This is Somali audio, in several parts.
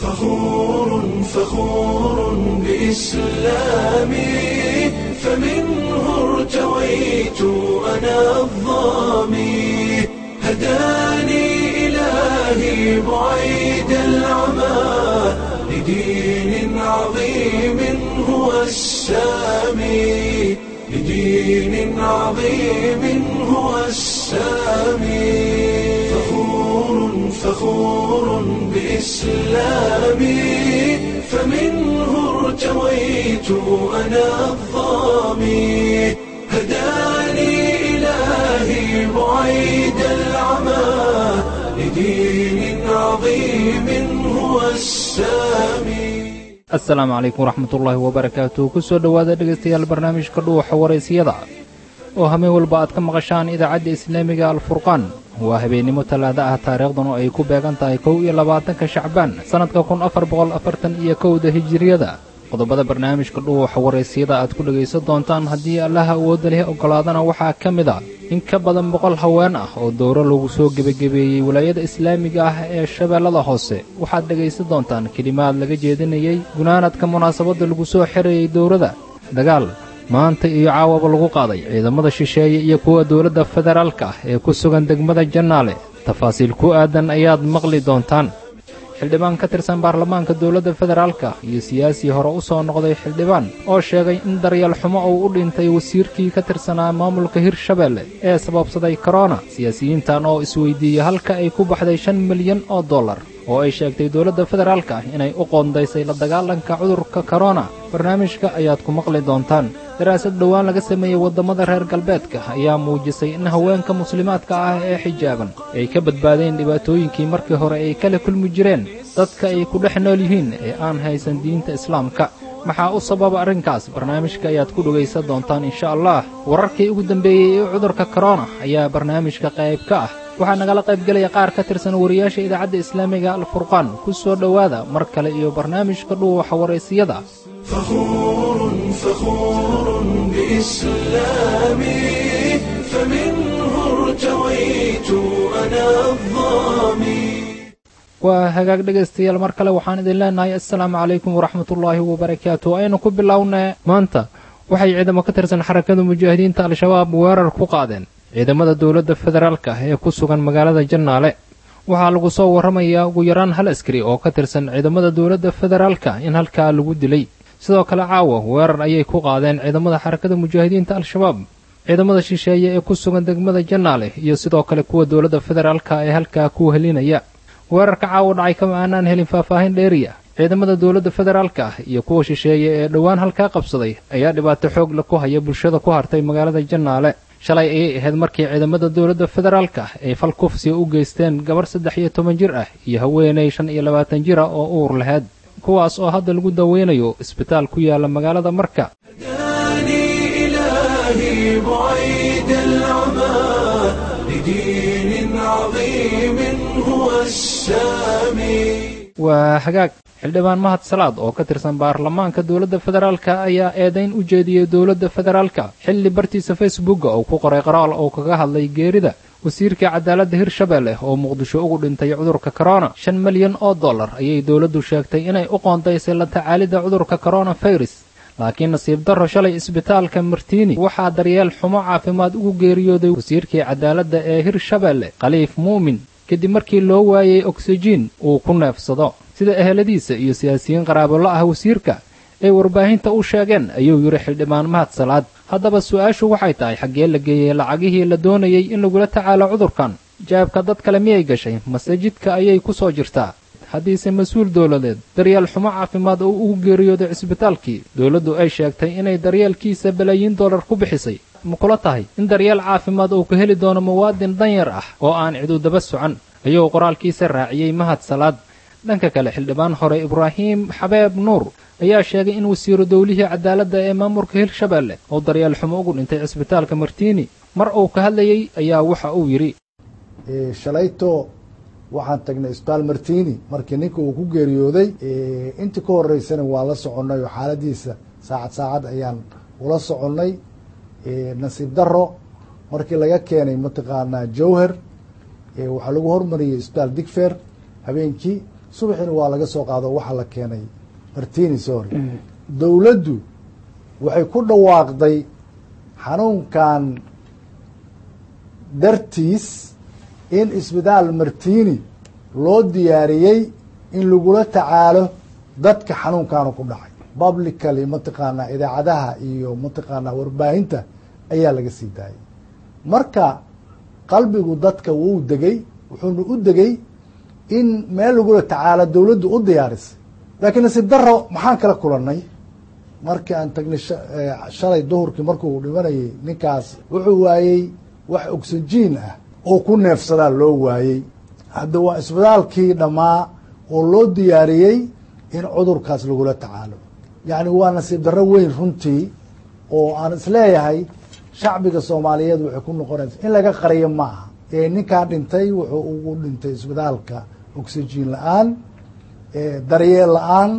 فخور فخور بإسلامي فمنه ارتويت أنا الظامي هداني إلهي بعيد العمى لدين عظيم هو السامي لدين عظيم هو السامي فخور فخور بإسلامي فمنه ارتويت أنا الظامي هداني إلهي بعيد العمى لدين عظيم هو السامي assalaamu calaykum waraxmatullaahi wabarakaatu ku soo dhowaada dhegaystayaal barnaamijka dhuuxa waraysiyada oo hameen walba aad ka maqashaan idaacadda islaamiga alfurqaan waa habeennimo tallaada ah taariikhdanu ay ku beegan tahay kow iyo labaatanka shacbaan sannadka kun afar boqol afartan iyo kowda hijiriyada qodobada barnaamijka dhuuxa waraysiyada aad ku dhegaysan doontaan haddii allaha awoodda leh oggolaadana waxaa ka mid a in ka badan boqol haween ah oo dowro lagu soo gebagebeeyey walaayada islaamiga ah ee shabeellada hoose waxaad dhegaysan doontaan kelimaad laga jeedinayey gunaanadka munaasabadda lagu soo xirayey dowrada dagaal maanta iyo caawaba lagu qaaday ciidamada shisheeye iyo kuwa dowladda federaalka ah ee ku sugan degmada jannaale tafaasiil ku aadan ayaad maqli doontaan xildhibaan ka tirsan baarlamaanka dowladda federaalka iyo siyaasii hore u soo noqday xildhibaan oo sheegay in daryeel xumo uu u dhintay wasiirkii ka tirsanaa maamulka hirshabeelle ee sababsaday korona siyaasiyiintan oo isweydiiyey halka ay ku baxday shan milyan oo dollar oo ay sheegtay dowladda federaalka inay u qoondaysay la dagaalanka cudurka korona barnaamijka ayaad ku maqli doontaan daraasad dhowaan laga sameeyey waddamada reer galbeedka ayaa muujisay in haweenka muslimaadka ah ee xijaaban ay ka badbaadeen dhibaatooyinkii markii hore ay kala kulmi jireen dadka ay ku dhex nool yihiin ee aan haysan diinta islaamka maxaa u sababa arrinkaas barnaamijka ayaad ku dhegaysan doontaan insha allah wararkii ugu dambeeyey ee cudurka korona ayaa barnaamijka qayb ka ah waxaa nagala qaybgelaya qaar ka tirsan wariyaasha idaacadda islaamiga alfurqaan ku soo dhowaada mar kale iyo barnaamijka dhuuxa waraysiyada فخور فخور بإسلامي فمنه ارتويت أنا الظامي waa hagaag dhegaystayaal mar kale waxaan idin leenahay assalaamu calaykum waraxmatullaahi wabarakaatu aynu ku bilownay maanta waxay ciidamo ka tirsan xarakada mujaahidiinta al-shabaab weerar ku qaadeen ciidamada dowladda federaalka ee ku sugan magaalada jannaale waxaa lagu soo warramayaa ugu yaraan hal askari oo ka tirsan ciidamada dowladda federaalka in halkaa lagu dilay sidoo kale caawa weerar ayay ku qaadeen ciidamada xarakada mujaahidiinta al-shabaab ciidamada shisheeye ee ku sugan degmada jannaale iyo sidoo kale kuwa dowladda federaalka ee halkaa ku helinaya weerarka caawa dhacay kama aanaan helin faahfaahin dheeriya ciidamada dowladda federaalka ah iyo kuwa shisheeye ee dhowaan halkaa qabsaday ayaa dhibaato xoog la ku haya bulshada ku hartay magaalada jannaale shalay ayay ahayd markii ciidamada dowladda federaalka ay fal kufsiga u geysteen gabarh saddex iyo toban jir ah iyo haweenay shan iyo labaatan jir ah oo uur lahayd kuwaas oo hadda lagu daweynayo isbitaal ku yaala magaalada marka هداني إلهي بعيد العمى لدين عظيم هو السامي waa hagaag xildhibaan mahad salaad oo ka tirsan baarlamaanka dowladda federaalka ayaa eedayn u jeediyey dowladda federaalka xilli bartiisa facebooka uu ku qoray qoraal oo kaga hadlay geerida wasiirka cadaaladda hirshabeelle oo muqdisho ugu dhintay cudurka korona shan milyan oo dollar ayay dowladdu sheegtay inay u qoondaysay la tacaalidda cudurka koronafirus laakiin nasiib darro shalay isbitaalka martiini waxaa daryeel xumo caafimaad ugu geeriyooday wasiirkii cadaaladda ee hirshabeelle khaliif muumin kadib markii loo waayey oksijiin uu ku neefsado sida eheladiisa iyo siyaasiyiin qaraabolo ah wasiirka ay warbaahinta u sheegeen ayuu yidhi xildhibaan mahad salaad haddaba su-aashu waxay tahay xaggee la geeyey lacagihii la doonayey in lagula tacaalo cudurkan jaabka dad kale miyay gashay mase jidka ayay ku soo jirtaa haddiise mas-uul dowladeed daryeel xumo caafimaad oo ugu geeriyooday cisbitaalkii dowladdu ay sheegtay inay daryeelkiisa balaayiin dollar ku bixisay ma kula tahay in daryeel caafimaad uu ka heli doono muwaadin danyar ah oo aan cidu daba socon ayuu qoraalkiisa raaciyey mahad salaad dhanka kale xildhibaan hore ibraahim xabeeb nuur ayaa sheegay in wasiiru dowlihii cadaaladda ee maamulka hirshabeelle oo daryeel xumo ugu dhintay cisbitaalka martiini mar uu ka hadlayey ayaa waxa uu yidhi shalayto waxaan tagnay isbitaal martini markii ninka uu ku geeriyooday intii ka horeysana waa la soconnay oo xaaladiisa saacad saacad ayaan ula soconnay nasiib daro markii laga keenay mataqaanaa jowher waxaa lagu hormariyey isbitaal digfer habeenkii subaxiina waa laga soo qaado waxaa la keenay martini sorry dowladdu waxay ku dhawaaqday xanuunkan dartiis in isbitaal martini loo diyaariyey in lagula tacaalo dadka xanuunkaanu ku dhacay publically mataqaanaa idaacadaha iyo mataqaanaa warbaahinta ayaa laga sii daayay marka qalbigu dadka wuu degey wuxuuna u degey in meel lagula tacaalo dowladdu u diyaarisay laakiin nasiib daro maxaan kala kulannay markii aan tagnay shalay duhurkii markuu dhimanayay ninkaas wuxuu waayey wax oxygen ah oo ku neefsadaa loo waayey hadda waa isbitaalkii dhammaa oo loo diyaariyey in cudurkaas lagula tacaalo yacni waa nasiib darro weyn runtii oo aan isleeyahay shacbiga soomaaliyeed waxay ku noqonaysa in laga qariyo ma aha ee ninkaa dhintay wuxuu ugu dhintay isbitaalka oxygen la-aan daryeel la-aan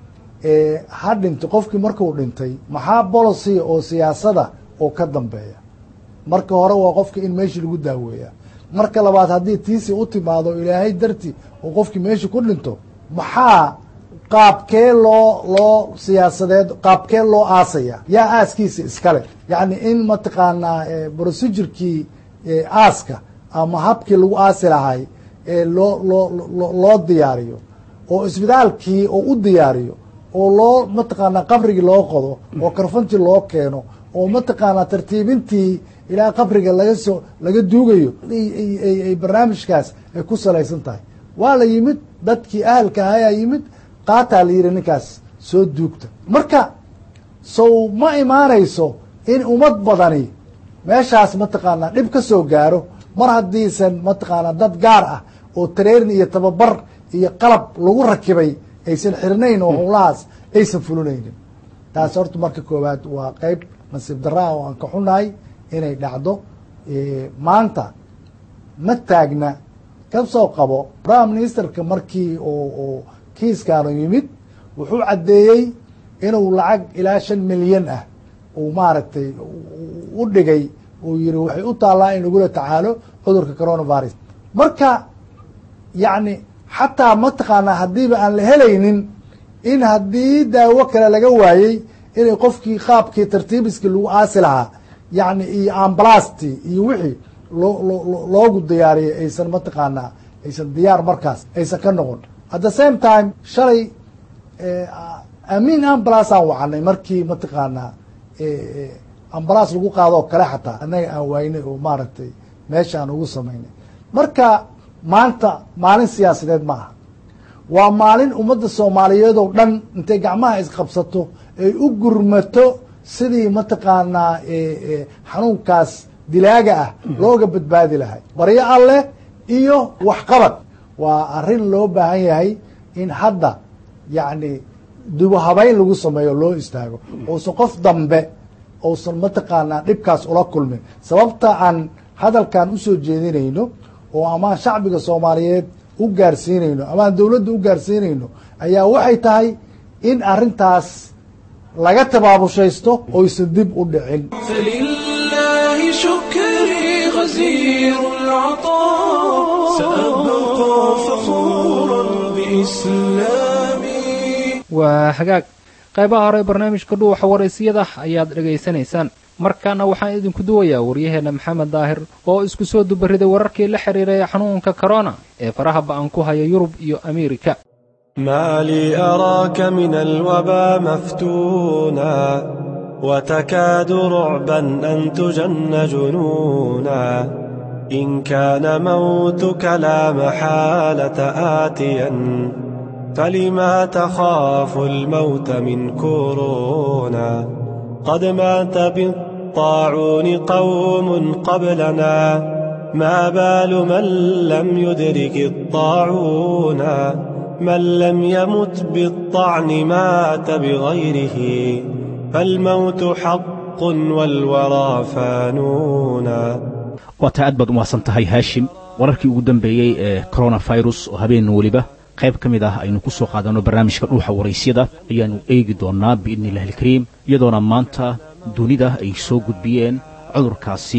ha dhintay qofkii markuu dhintay maxaa bolicy oo siyaasada oo ka dambeeya marka hore waa qofka in meeshii lagu daaweeya marka labaad haddii tiisi u timaado ilaahay darti oo qofkii meeshii ku dhinto maxaa qaabkee loo loo siyaasadeed qaabkee loo aasaya yaa aaskiisa iskale yacni in mataqaanaa procedurkii aaska ama habkii lagu aasi lahay loo loo loo diyaariyo oo isbitaalkii oo u diyaariyo oo loo mataqaanaa qabrigii loo qodo oo karfantii loo keeno oo mataqaanaa tartiibintii ilaa qabriga laga soo laga duugayo ay barnaamijkaas ay ku salaysan tahay waa la yimid dadkii ahalka ahayaa yimid qaataa la yidhi ninkaas soo duugta marka sow ma imaanayso in ummad badani meeshaas mataqaanaa dhib ka soo gaaro mar haddiisan mataqaanaa dad gaar ah oo tareerin iyo tababar iyo qalab lagu rakibay aysan xirnayn oo howlahaas aysan fulinaynin taas horta marka koowaad waa qeyb nasiib daraa oo aan ka xunahay inay dhacdo maanta ma taagna ka soo qabo prime ministerka markii oo kiiskaanu yimid wuxuu caddeeyey inuu lacag ilaa shan milyan ah uu maaragtay u dhigay uu yihi waxay u taallaa in lagula tacaalo cudurka coronavirus marka yacni xataa mataqaanaa haddiiba aan la helaynin in haddii daawo kale laga waayey inay qofkii qaabkii tartiibiskii lagu aasi lahaa yacni iyo ambalasti iyo wixii loo loo loogu diyaariyay aysan mataqaanaa aysan diyaar markaas aysan ka noqon at the same time shalay amiin ambulance aan wacanay markii mataqaanaa ambulance lagu qaado oo kale xataa annaga aan waynay oo maaragtay meesha aan ugu samaynay marka maanta maalin siyaasadeed ma aha waa maalin ummadda soomaaliyeed oo dhan intay gacmaha isqabsato ay u gurmato sidii mataqaanaa xanuunkaas dilaaga ah looga badbaadi lahay baryo alleh iyo waxqabad waa arrin loo baahan yahay in hadda yacni dubo habeyn lagu sameeyo loo istaago uusan qof dambe uusan mataqaanaa dhibkaas ula kulmin sababta aan hadalkan usoo jeedinayno oo amaan shacbiga soomaaliyeed u gaarsiinayno amaan dowladda u gaarsiinayno ayaa waxay tahay in arrintaas laga tabaabushaysto oysan dib u dhicin فلله شكري غزير العطاء سأبقى فخورا بإسلامي waa hagaag qaybaha hore barnaamijka dhuuxa waraysiyada ayaad dhegaysanaysaan markaana waxaan idinku duwayaa waryaheenna maxamed daahir oo isku soo dubariday wararkii la xidhiiray xanuunka korona ee faraha ba'an ku haya yurub iyo ameerika ما لي أراك من الوبا مفتونا وتكاد رعبا أن تجن جنونا إن كان موتك لا محالة آتيا فلما تخاف الموت من كورونا قد مات بالطاعون قوم قبلنا ما بال من لم يدرك الطاعون من لم يمت بالطعن مات بغيره فالموت حق والورى فانونا waataa aad baad umahadsan tahay haashim wararkii ugu dambeeyey ee coronafirus oo habeen weliba qayb ka mid ah aynu ku soo qaadanno barnaamijka dhuuxa waraysyada ayaannu eegi doonnaa biidni illahi alkariim iyadoona maanta dunida ay soo gudbiyeen cudurkaasi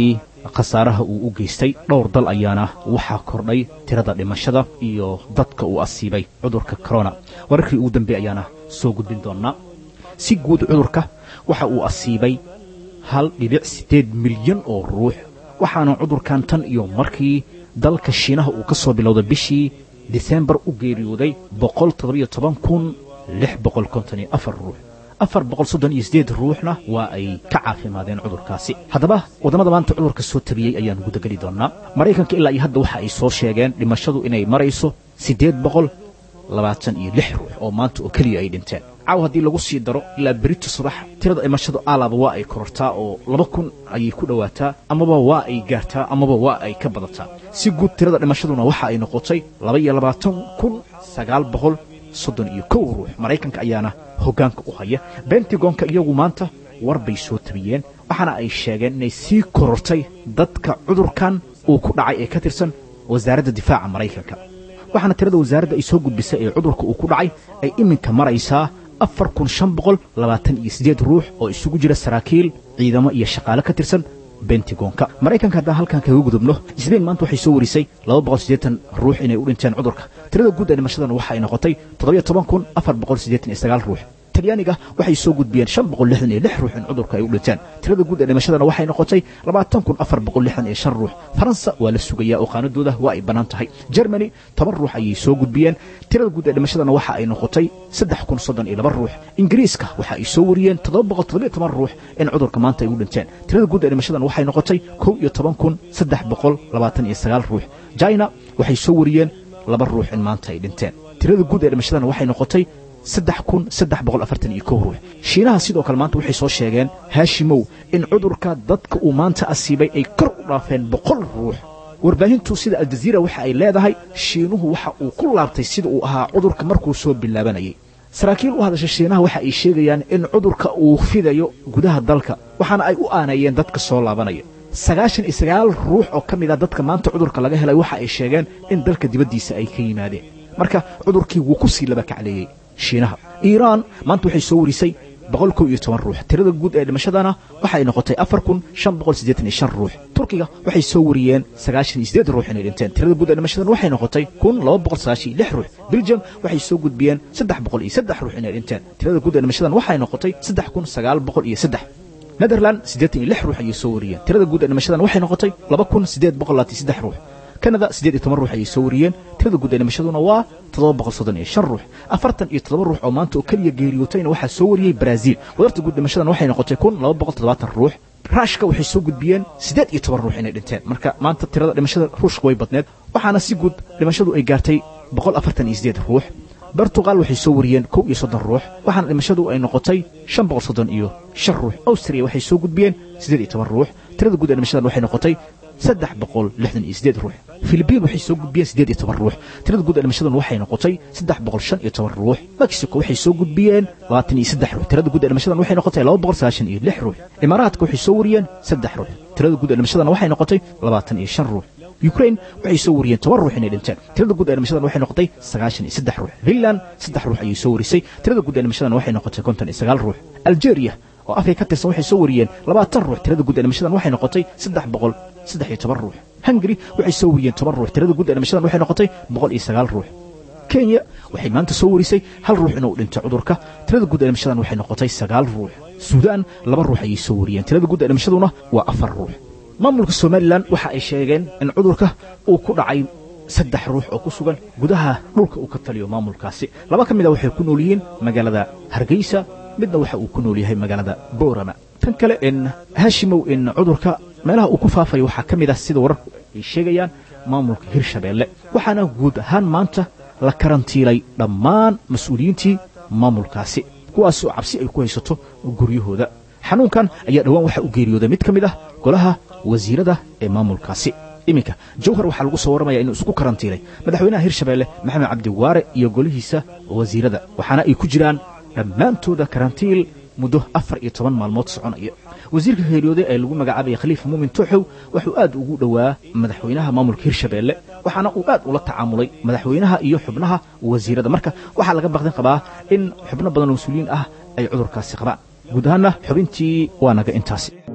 khasaaraha uu u geystay dhowr dal ayaana waxaa kordhay tirada dhimashada iyo dadka uu asiibay cudurka corona wararkii ugu dambeey ayaana soo gudbin doonnaa si guud cudurka waxa uu asiibay hal dhibic siddeed milyan oo ruux waxaana cudurkan tan iyo markii dalka shiinaha uu ka soo bilowday bishii disembar u geeriyooday boqol toddobiyo toban kun lix boqol konton iyo afar ruux afar boqol soddon iyo siddeed ruuxna waa ay ka caafimaadeen cudurkaasi haddaba waddamada maanta cudurka soo tabiyey ayaan gudageli doonnaa maraykanka ilaa iyo hadda waxa ay soo sheegeen dhimashadu inay marayso siddeed boqol labaatan iyo lix ruux oo maanta oo keliya ay dhinteen caaw haddii lagu sii daro ilaa berito subax tirada dhimashadu aalaba waa ay korortaa oo laba kun ayay ku dhowaataa amaba waa ay gaartaa amaba waa ay ka badataa si guud tirada dhimashaduna waxa ay noqotay laba iyo labaatan kun sagaal boqol soddon iyo kow ruux maraykanka ayaana hoggaanka u haya bentigonka iyagu maanta war bay soo tabiyeen waxaana ay sheegeen inay sii korortay dadka cudurkan uu ku dhacay ee ka tirsan wasaaradda difaaca maraykanka waxaana tirada wasaaradda ay soo gudbisay ee cudurka uu ku dhacay ay iminka maraysaa afar kun shan boqol labaatan iyo siddeed ruux oo isugu jira saraakiil ciidamo iyo shaqaale ka tirsan bentigonka maraykanka haddaan halkan kaga gudubno isbain maanta waxay soo warisay laba boqol siddeetan ruux inay u dhinteen cudurka tirada guud ee dhimashadana waxa ay noqotay toddobiyo toban kun afar boqol siddeetan iyo sagaal ruux talyaaniga waxay soo gudbiyeen shan boqol lixdan iyo lix ruux in cudurka ay u dhinteen tirada guud ee dhimashadana waxay noqotay labaatan kun afar boqol lixdan iyo shan ruux faransa waa la sugayaa oo qaanadooda waa ay bannaan tahay germany toban ruux ayay soo gudbiyeen tirada guud ee dhimashadana waxa ay noqotay saddex kun soddon iyo laba ruux ingiriiska waxa ay soo wariyeen toddoba boqol toddobiyo toban ruux in cudurka maanta ay u dhinteen tirada guud ee dhimashadana waxay noqotay kow iyo toban kun saddex boqol labaatan iyo sagaal ruux china waxay soo wariyeen laba ruux in maanta ay dhinteen tirada guud ee dhimashadana waxay noqotay saddex kun saddex boqol afartan iyo kow ruux shiinaha sidoo kale maanta waxay soo sheegeen haashimow in cudurka dadka uu maanta asiibay ay kor u dhaafeen boqol ruux warbaahintu sida aljaziira waxa ay leedahay shiinuhu waxa uu ku laabtay sida uu ahaa cudurka markuu soo bilaabanayay saraakiil u hadasha shiinaha waxa ay sheegayaan in cudurka uu fidayo gudaha dalka waxaana ay u aaneeyeen dadka soo laabanaya sagaashan iyo sagaal ruux oo ka mid a dadka maanta cudurka laga helay waxa ay sheegeen in dalka dibaddiisa ay ka yimaadeen marka cudurkii wuu ku sii laba kacleeyey shiinaha iiraan maanta waxay soo warisay boqol kow iyo toban ruux tirada guud ee dhimashadana waxay noqotay afar kun shan boqol siddeetan iyo shan ruux turkiga waxay soo wariyeen sagaashan iyo siddeed ruux inay dhinteen tirada guud ee dhimashadana waxay noqotay kun laba boqol sagaashan iyo lix ruux belgium waxay soo gudbiyeen saddex boqol iyo saddex ruux inay dhinteen tirada guud ee dhimashadana waxay noqotay saddex kun sagaal boqol iyo saddex netherland siddeetan iyo lix ruux ayay soo wariyeen tirada guud ee dhimashadana waxay noqotay laba kun siddeed boqol labaatan saddex ruux kanada siddeed iyo toban ruux ayay soo wariyeen tirada guud ee dhimashaduna waa toddoba boqol soddon iyo shan ruux afartan iyo toddoba ruux oo maanta oo keliya geeriyootayna waxaa soo wariyey baraaziil wadarta guud dhimashadana waxay noqotay kun laba boqol toddobaatan ruux ruushka waxay soo gudbiyeen siddeed iyo toban ruux inay dhinteen marka maanta tirada dhimashada ruushka way badneed waxaana si guud dhimashadu ay gaartay boqol afartan iyo siddeed ruux bortugal waxay soo wariyeen kow iyo soddon ruux waxaana dhimashadu ay noqotay shan boqol soddon iyo shan ruux austria waxay soo gudbiyeen siddeed iyo toban ruux tirada guud ee dhimashadan waxay noqotay saddex boqol lixdan iyo siddeed ruux filibiin waxay soo gudbiyeen siddeed iyo toban ruux tirada guud ee dhimashadan waxay noqotay saddex boqol shan iyo toban ruux mexico waxay soo gudbiyeen labaatan iyo saddex ruux tirada guud ee dhimashadan waxay noqotay laba boqol sagaashan iyo lix ruux imaaraadka waxay soo wariyeen saddex ruux tirada guud ee dhimashadan waxay noqotay labaatan iyo shan ruux ukrain waxay soo wariyeen toban ruux inay dhinteen tirada guud ee dhimashadan waxay noqotay sagaashan iyo saddex ruux finland saddex ruux ayay soo warisay tirada guud ee dhimashadan waxay noqotay konton iyo sagaal ruux algeria oo afrika ka tirsan waxay soo wariyeen labaatan ruux tirada guud ee dhimashadan waxay noqotay saddex boqol saddex iyo toban ruux hungari waxay soo wariyeen toban ruux tirada guud ee dhimashadan waxay noqotay boqol iyo sagaal ruux kenya waxay maanta soo warisay hal ruux inuu dhintay cudurka tirada guud ee dhimashadan waxay noqotay sagaal ruux suudaan laba ruux ayay soo wariyeen tirada guud ee dhimashaduna waa afar ruux maamulka somalilan waxa ay sheegeen in cudurka uu ku dhacay saddex ruux oo ku sugan gudaha dhulka uu ka taliyo maamulkaasi laba ka mid a waxay ku nool yihiin magaalada hargeysa midna waxa uu ku nool yahay magaalada boorama tan kale in haashimow in cudurka meelaha uu ku faafayo waxaa ka mid ah sida wararku ay sheegayaan maamulka hirshabeelle waxaana guud ahaan maanta la karantiilay dhammaan mas-uuliyiintii maamulkaasi kuwaasoo cabsi ay ku haysato guryahooda xanuunkan ayaa dhowaan waxaa u geeriyooday mid ka mid ah golaha wasiirada ee maamulkaasi iminka jawhar waxaa lagu soo warramaya inuu isku karantiilay madaxweynaha hirshabeelle maxamed cabdiwaare iyo golihiisa wasiirada waxaana ay ku jiraan dhammaantooda karantiil muddo afar iyo toban maalmood soconaya wasiirka geeriyooday ee lagu magacaabaya khaliifa muumin tuuxow wuxuu aad ugu dhowaa madaxweynaha maamulka hirshabeelle waxaana uu aad ula tacaamulay madaxweynaha iyo xubnaha wasiirada marka waxaa laga baqdin qabaa in xubno badan oo mas-uuliyiin ah ay cudurkaasi qabaan guud ahaanna xubintii waa naga intaasi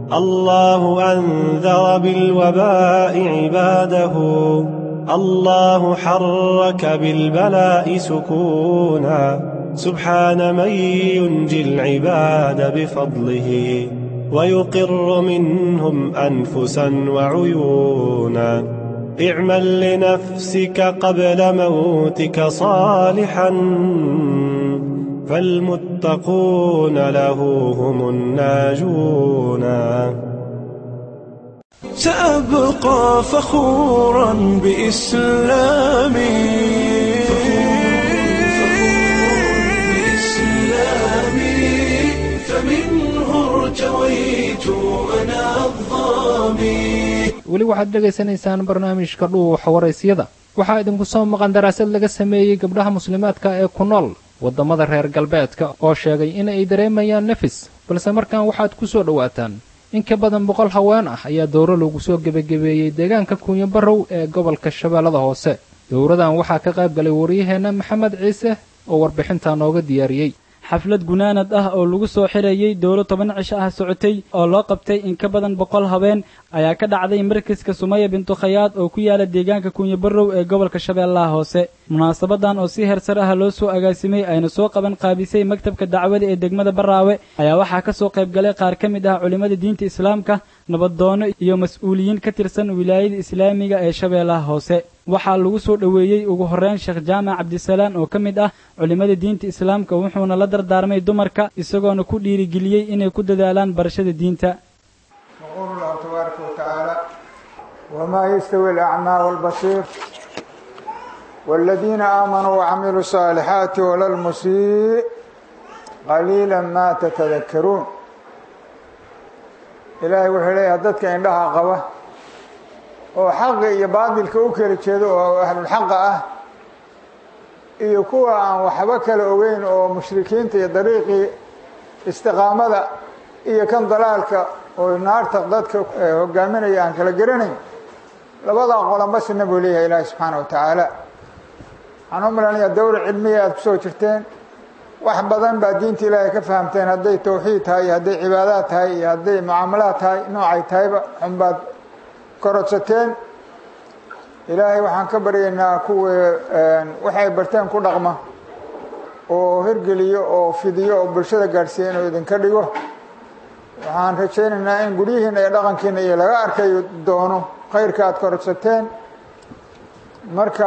الله أنذر بالوباء عباده الله حرك بالبلاء سكونا سبحان من ينجي العباد بفضله ويقر منهم أنفسا وعيونا اعمل لنفسك قبل موتك صالحا فالمتقون له هم الناجون سأبقى فخورا بإسلامي فمنه ارتويت أنا الظامي weli waxaad dhegaysanaysaan barnaamijka dhuuxa waraysyada waxaa idinku soo maqan daraasad laga sameeyey gabdhaha muslimaadka ee ku nool waddamada reer galbeedka oo sheegay in ay dareemayaan nefis balse markan waxaad ku soo dhowaataan in ka badan boqol haween ah ayaa dowro lagu soo gebagabeeyey deegaanka kuunyo barrow ee gobolka shabeellada hoose dowradan waxaa ka qayb galay waryaheenna maxamed ciise oo warbixintaa nooga diyaariyey xaflad gunaanad ah oo lagu soo xirayey dowlo toban cisho ah socotay oo loo qabtay in ka badan boqol habeen ayaa ka dhacday markaska sumaya bintu khayaad oo ku yaala deegaanka kuunyo barrow ee gobolka shabeellaha hoose munaasabadan oo si hersar ah loo soo agaasimay ayna soo qaban qaabisay maktabka dacwada ee degmada baraawe ayaa waxaa ka soo qayb galay qaar ka mid ah culimmada diinta islaamka nabaddoonno iyo mas-uuliyiin ka tirsan wilaayada islaamiga ee shabeellaha hoose waxaa lagu soo dhoweeyey ugu horreyn sheekh jaamac cabdisalaan oo ka mid ah culimmada diinta islaamka wuxuuna la dardaarmay dumarka isagoona ku dhiirigeliyey inay ku dadaalaan barashada diinta يقول الله تبارك وتعالى وما يستوي الأعمى والبصير والذين آمنوا وعملوا الصالحات ولا المسيء قليلا ما تتذكرون إلهي وحليه dadka indhaha qaba oo xaqa iyo baadilka u kala jeedo oo ahlulxaqa ah iyo kuwa aan waxba kala ogeyn oo mushrikiinta iyo dariiqii istiqaamada iyo kan dalaalka oo naarta dadka hogaaminaya aan kala garanayn labadaa qolanba sina buu leeyahay ilaahi subxaana wa tacaala waxaan u malanaya dowra cilmiya aada kusoo jirteen wax badan baa diinta ilaahay ka fahamteen hadday tawxiid tahay iyo hadday cibaadaad tahay iyo hadday mucaamalaad tahay noocay tahayba xunbaad korodsateen ilaahay waxaan ka baryaynaa kuwii waxay barteen ku dhaqma oo hirgeliyo oo fidiyo oo bulshada gaadhsiiya inuu idinka dhigo waxaan rajaynaynaa in guryihiina iyo dhaqankiina iyo laga arkayo doono khayrka aada korodsateen marka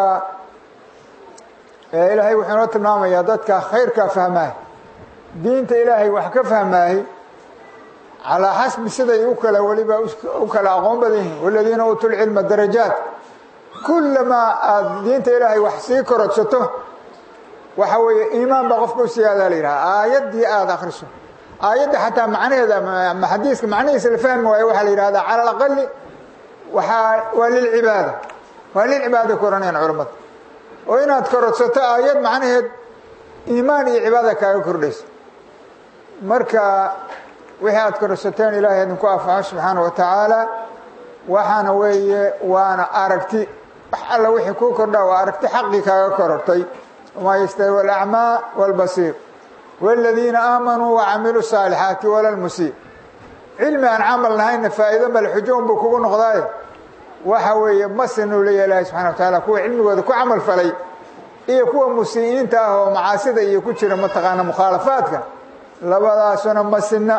ilaahay wuxuu inoo tilmaamayaa dadka khayrkaa fahmaahay diinta ilaahay wax ka fahmaahay calaa xasbi siday u kala weliba u kala aqoon badan yihiin waladiina uutuu lcilma darajaat kullamaa aada diinta ilaahay wax sii korodsato waxa weeye iimaan baa qofka u siyaadaa la yidhaha aayaddii aada akriso aayadda xataa macnaheeda ma xadiiska macnihiisa la fahmi waayo waxaa la yidhahdaa cala alaqali waxaa waa lilcibaada waa lilcibaada ku ohanayaan culammada oo inaad korodsato aayad macnaheed iimaan iyo cibaada kaaga kordhaysa marka wixii aada korodsateen ilaahay idinku anfaco subxaana wa tacaala waxaana weeye waana aragti wax alla wixii kuu kordhaa waa aragti xaqii kaaga korortay wamaa yastawi alacmaa wاlbasiir wاladiina aamanuu wacamiluu الصaalixaati wala lmusii cilmi aan camal nahayna faa'iido male xujo un buu kugu noqdaaye waxa weeye masinuu leeyahay ilaahi subxana wa taala kuwa cilmigooda ku camal falay iyo kuwa musii'iinta ah oo macaasida iyo ku jira mataqaana mukhaalafaadka labadaasuna masina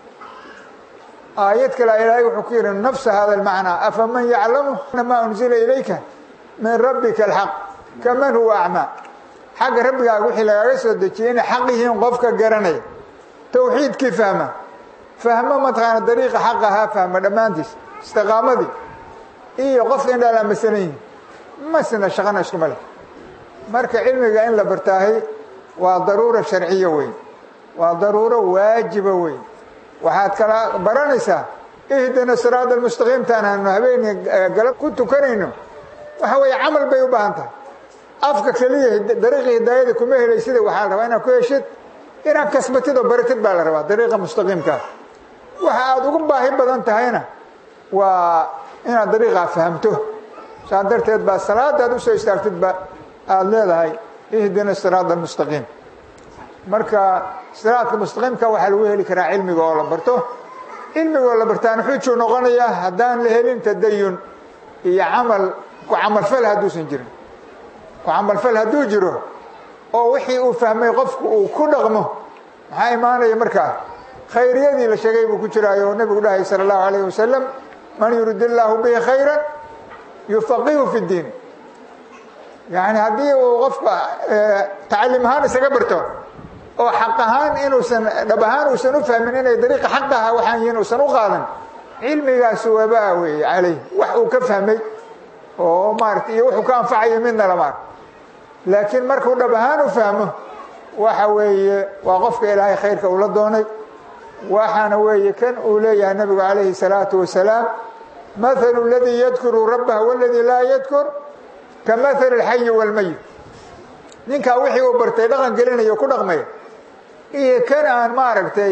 aayad kale ilaahay wuxuu ku yihi nafsa hada اlmacnaa afaman yaclamu maa unzila ilayka min rabbika alxaq kaman huwa acmaa xagga rabbigaaga wixii lagaaga soo dejiyey inay xaq yihiin qofka garanaya tawxiidkii fahma fahmo mataqaana dariiqa xaq ahaa fahma dhammaantiis istiqaamadii iyo qofka indhaala masalan yihin masna shaqana iskuma leh marka cilmiga in la bartaahay waa daruura sharciya weyn waa daruuro waajiba weyn waxaad kala baranaysaa ihdina siraada almustaqiimtaan aanu habeeni galab ku tukanayno waxa weeye camal bay u baahan tahay afka keliya dariiqa hidaayada kuma helaysida waxaa la rabaa inaad ku heshid inaad kasbatid oo baratid baa la rabaa dariiqa mustaqiimkaa waxa aada ugu baahi badan tahayna waa inaad dariiqaa fahamto saa darteed baa salaadaad usoo istaagtidba aada leedahay ihdina siraada almustaqiim marka siraadka mustaqiimka waxaa lagu heli karaa cilmiga oo la barto cilmigoo la bartaan xujuu noqonayaa haddaan la helin tadayun iyo camal ku camalfal hadduusan jirin ku camalfal hadduu jiro oo wixii uu fahmay qofku uu ku dhaqmo maxaa imaanaya markaa khayriyadii la sheegay buu ku jiraayo nebigu dhahay sala allahu alayh wasalam man yurid illaahu bihi khayra yufaqihu fi ddiin yani haddii uu qofka tacalim ahaan isaga barto oo xaq ahaan inuusan dhab ahaan uusan u fahmin inay dariiqa xaqaha waxaan yihiin uusan u qaadan cilmigaasu wabaa weeye calayh wax uu ka fahmay oo maarata iyo wuxuu ka anfacayo midna lama ark laakiin markuu dhab ahaan u fahmo waxa weeye waa qofka ilaahay khayrka ula doonay waxaana weeye kan uu leeyahay nabigu calayhi salaatu wasalaam mathalu ladii yadkuru rabbahu waladii laa yadkur ka mathali alxayi waalmayit ninkaa wixii uu bartay dhaqan gelinayo ku dhaqmaya iyo kan aan maaragtay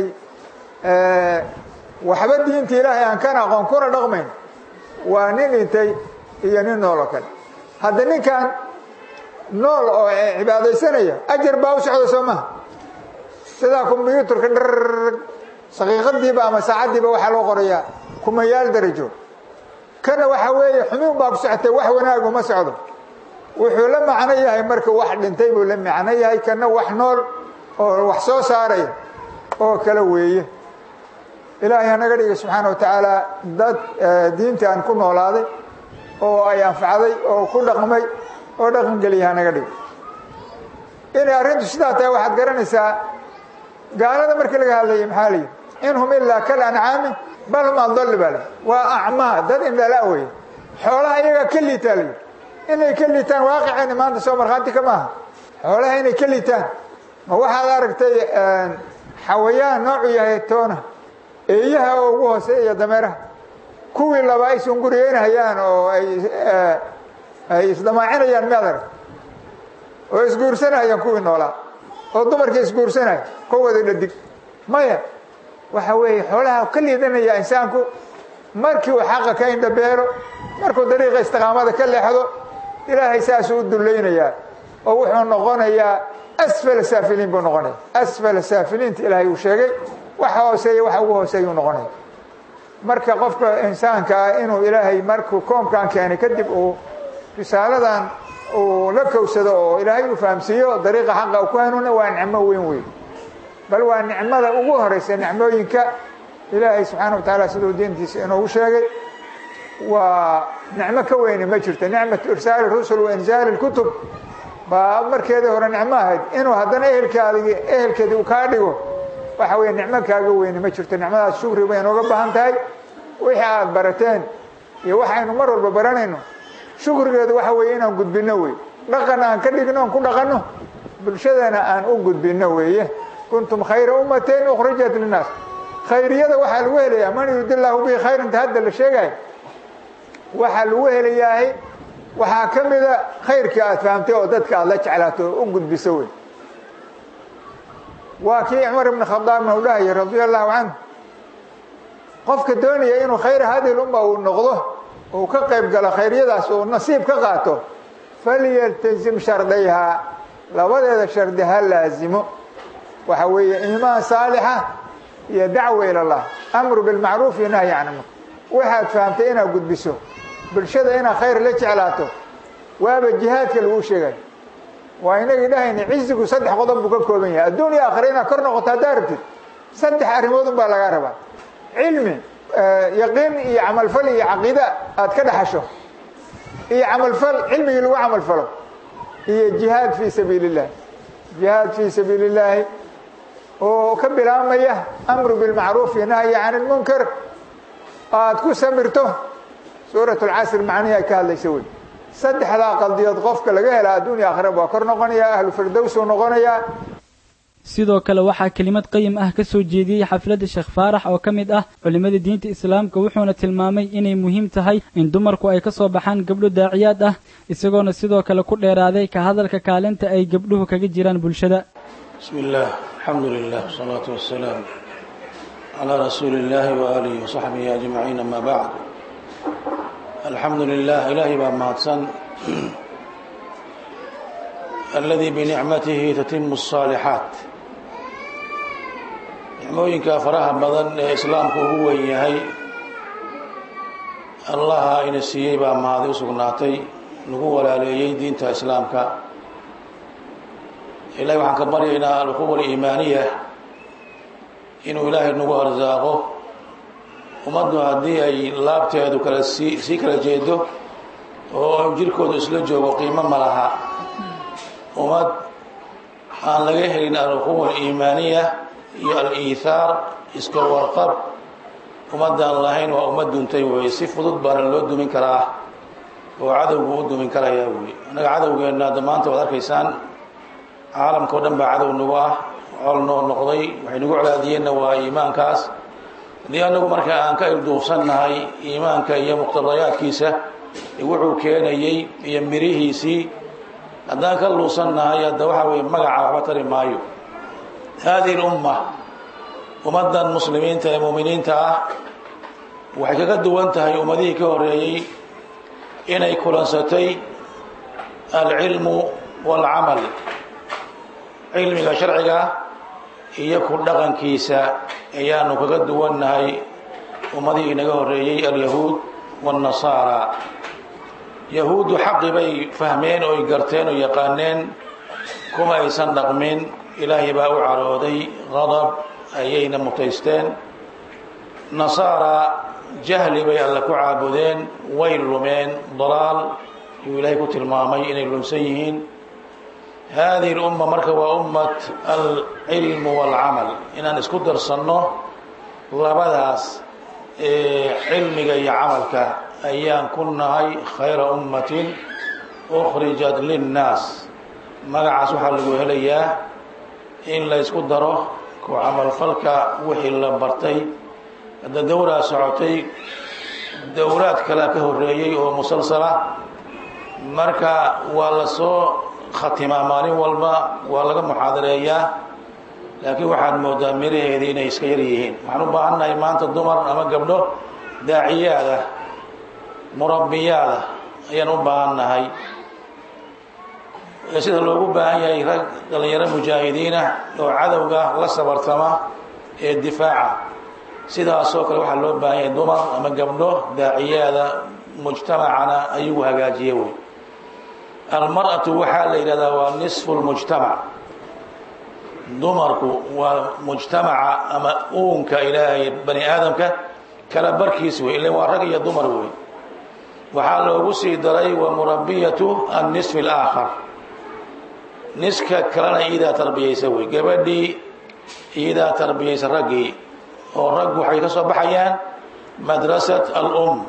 waxba diinta ilaahay aan kan aqoon kuna dhaqmayn waa nin dhintay iyo nin nool oo kale hadda ninkan nool oo cibaadaysanaya ajar baa u socda soo maha sidaa kombyuutarka dharg saqiiqadiiba ama saacaddiiba waxaa loo qorayaa kumayaal darajo kana waxa weeye xumuun baa ku socotay wax wanaagu ma socdo wuxuu la macno yahay marka wax dhintay buu la macno yahay kana wax nool oo wax soo saaraya oo kale weeye ilaahay hanaga dhiga subxaana wa tacaala dad diinta aan ku noolaaday oo ay anfacday oo ku dhaqmay oo dhaqan geliya hanaga dhiga inay arrintu sidaa tahay waxaad garanaysaa gaalada markii laga hadlayay maxaa layidhi in hum ilaa kal ancaami bal hum adalli baa layidhi waa acmaa dad indhala weye xoolaha iyagaa ka liitaa layidhi inay ka liitaan waaqiceenni maanta soo markhaanti ka maaha xoolaha inay ka liitaan ma waxaad aragtay xawayaan noocu yahay toona eeyaha oo ugu hooseeya dameeraha kuwii laba ay sunguriyeynhayaan oo ay ay isdamaacinayaan miyaad aragta oo isguursanayaan kuwii noolaa oo dumarkii isguursanaya kowada dhadig maya waxa weeye xoolaha ka liidanaya insaanku markii uu xaqa ka indhabeelo markuu dariiqa istiqaamada ka leexdo ilaahay saasuu u dullaynayaa oo wuxuu noqonayaa asfala saafiliin buu noqonaya asfala saafiliinta ilaahay uu sheegay waxa hooseeya waxa ugu hooseeyuu noqonaya marka qofka insaanka ah inuu ilaahay markuu koomkan keenay kadib uu risaaladan uu la kowsado oo ilaahay uu fahamsiiyo dariiqa xaqa uu ku hanuuna waa nicmo weyn weyn bal waa nicmada ugu horeysa nicmooyinka ilaahay subxaana wa tacaala siduu diintiisa inoogu sheegay waa nicmo ka weyne ma jirto nicmatu irsaali rusul wa inzaali lkutub baa markeedii hore nicmo ahayd inuu haddana ehelkaadigi ehelkeedii uu kaa dhigo waxa weeye nicmo kaaga weyne ma jirto nicmadaas shukri bay inooga baahan tahay wixii aad barateen iyo waxaynu mar walba baranayno shukrigeedu waxa weeye inaan gudbinno wey dhaqan aan ka dhigno on ku dhaqanno bulshadana aan u gudbinno weeye kuntum khayra ummatin ukhrijat linnaas khayriyada waxaa lagu helayaa man yurid illaahu bihi khayrinta hadda la sheegayo waxaa lagu helayahay waxaa ka mida khayrkii aad fahamtay oo dadka aad la jeclaato oo u gudbiso wey waa kii cumar ibn khadaabna uu dhahaya radia allahu canhu qofka doonaya inuu khayra hadihi lumma uu noqdo uu ka qayb galo khayryadaas uu nasiib ka qaato falyaltazim shardayhaa labadeeda shardi ha laazimo waxa weeye iimaan saalixa iyo dacwa ila allah amru bilmacruuf iyo nahyi can munkar waxaad fahamtay inaad gudbiso bulshada inaad khayr la jeclaato waaba jihaadka laguu sheegayo waa inagii dhahayna cizigu saddex qodob buu ka kooban yahay adduun iyo aakhira inaad kor noqoto haddaa rabtid saddex arrimood un baa lagaa rabaa cilmi yaqiin iyo camalfal iyo caqiida aad ka dhaxasho iyo camalfal cilmigii lagu camalfalo iyo jihaad fii sabiili اllahi jihaad fii sabiili اllaahi oo ka bilaabmaya amru bilmacruuf iyo nahyi can ilmunkar aad ku samirto suurat اlcasr macnihii ay ka hadlaysa wey saddexdaa qaldiyood qofka laga hela adduun iyo aakhira waa kor noqonayaa ahlu firdowsuu noqonayaa sidoo kale waxaa kelimad qayim ah ka soo jeediyey xafladda sheekh faarax oo ka mid ah culimmada diinta islaamka wuxuuna tilmaamay inay muhiim tahay in dumarku ay ka soo baxaan gabdho daaciyaad ah isagoona sidoo kale ku dheeraaday ka hadalka kaalinta ay gabdhuhu kaga jiraan bulshada bismi illaah alxamdu lilah wasalaatu wassalaam calaa rasuuli illaahi waaalihi wasaxbihi ajmaciin ama bacd alxamdu lilah ilaahay baa mahadsan aladii binicmatihi tatimu الصaalixaat nicmooyinka faraha badan ee islaamku ugu weyn yahay allaha ina siiyey baa mahadi u sugnaatay nagu walaaleeyey diinta islaamka ilahay waxaan ka baryaynaa alquwa aliimaaniya inuu ilaahay nagu arsaaqo ummaddu haddii ay laabteedu kala sii sii kala jeedo oo jirkoodu isla joogo qiimo ma laha ummad aan laga helin alquwa aliimaaniya iyo al-iithaar iska warqab ummaddaan lahayn waa ummad duntay weeye si fudud baana loo dumin karaa oo cadowgu u dumin karayaa wey annaga cadowgeenna hadda maanta waad arkaysaan caalamka o dhan baa cadow nagu ah col noo noqday waxay nagu colaadiyeenna waa iimaankaas haddii anagu marka aan ka ilduufsannahay iimaanka iyo muqtadayaadkiisa wuxuu keenayey iyo mirihiisii haddaan ka luusannahay hadda waxaa weye magaca waxba tari maayo haadihi lumma ummaddan muslimiinta ee muuminiinta ah waxay kaga duwan tahay ummadihii ka horeeyey inay kulansatay alcilmu waalcamal cilmiga sharciga iyo ku dhaqankiisa ayaanu kaga duwannahay ummadihii inaga horeeyey alyahuud waannasaara yahuuddu xaqi bay fahmeen oy garteen oo yaqaaneen kuma aysan dhaqmin ilaahay baa u carooday qadab ayayna mutaysteen nasaara jahli bay alle ku caabudeen way lumeen dalaal yuu ilaahay ku tilmaamay inay lumsan yihiin hadihi lumma marka waa ummat alcilmu waalcamal inaan isku darsanno labadaas cilmiga iyo camalka ayaan ku nahay khayra ummatin ukhrijat linnaas magacaas waxaa lagu helayaa in la ysku daro ku camalfalka wixii la bartay hadda dowraa socotay dowraad kalea ka horeeyey oo musalsala marka waa la soo khatimaa maalin walba waa laga muxaadareeyaa laakiin waxaad moodaa miraheedii inay iska yar yihiin waxaan u baahannahay maanta dumar ama gabdho daaciyaada murabbiyaada ayaan u baahannahay sida loogu baahan yahay rag dhalinyaro mujaahidiina oo cadowga la sabartama ee difaaca sidaasoo kale waxaa loo baahan yahay dumar ama gabdho daaciyaada mujtamacana ayagu hagaajiye wey almar'atu waxaa la yidhahdaa waa nisfu lmujtamac dumarku waa mujtamaca ama uunka ilaahay bani aadamka kala barkiis wey ila waa rag iyo dumar wey waxaa loogu sii daray wa murabbiyatu annisfi alaakhar niska kalena iidaa tarbiyaysa wey gabadhii iidaa tarbiyaysa raggii oo raggu waxay ka soo baxayaan madrasat alum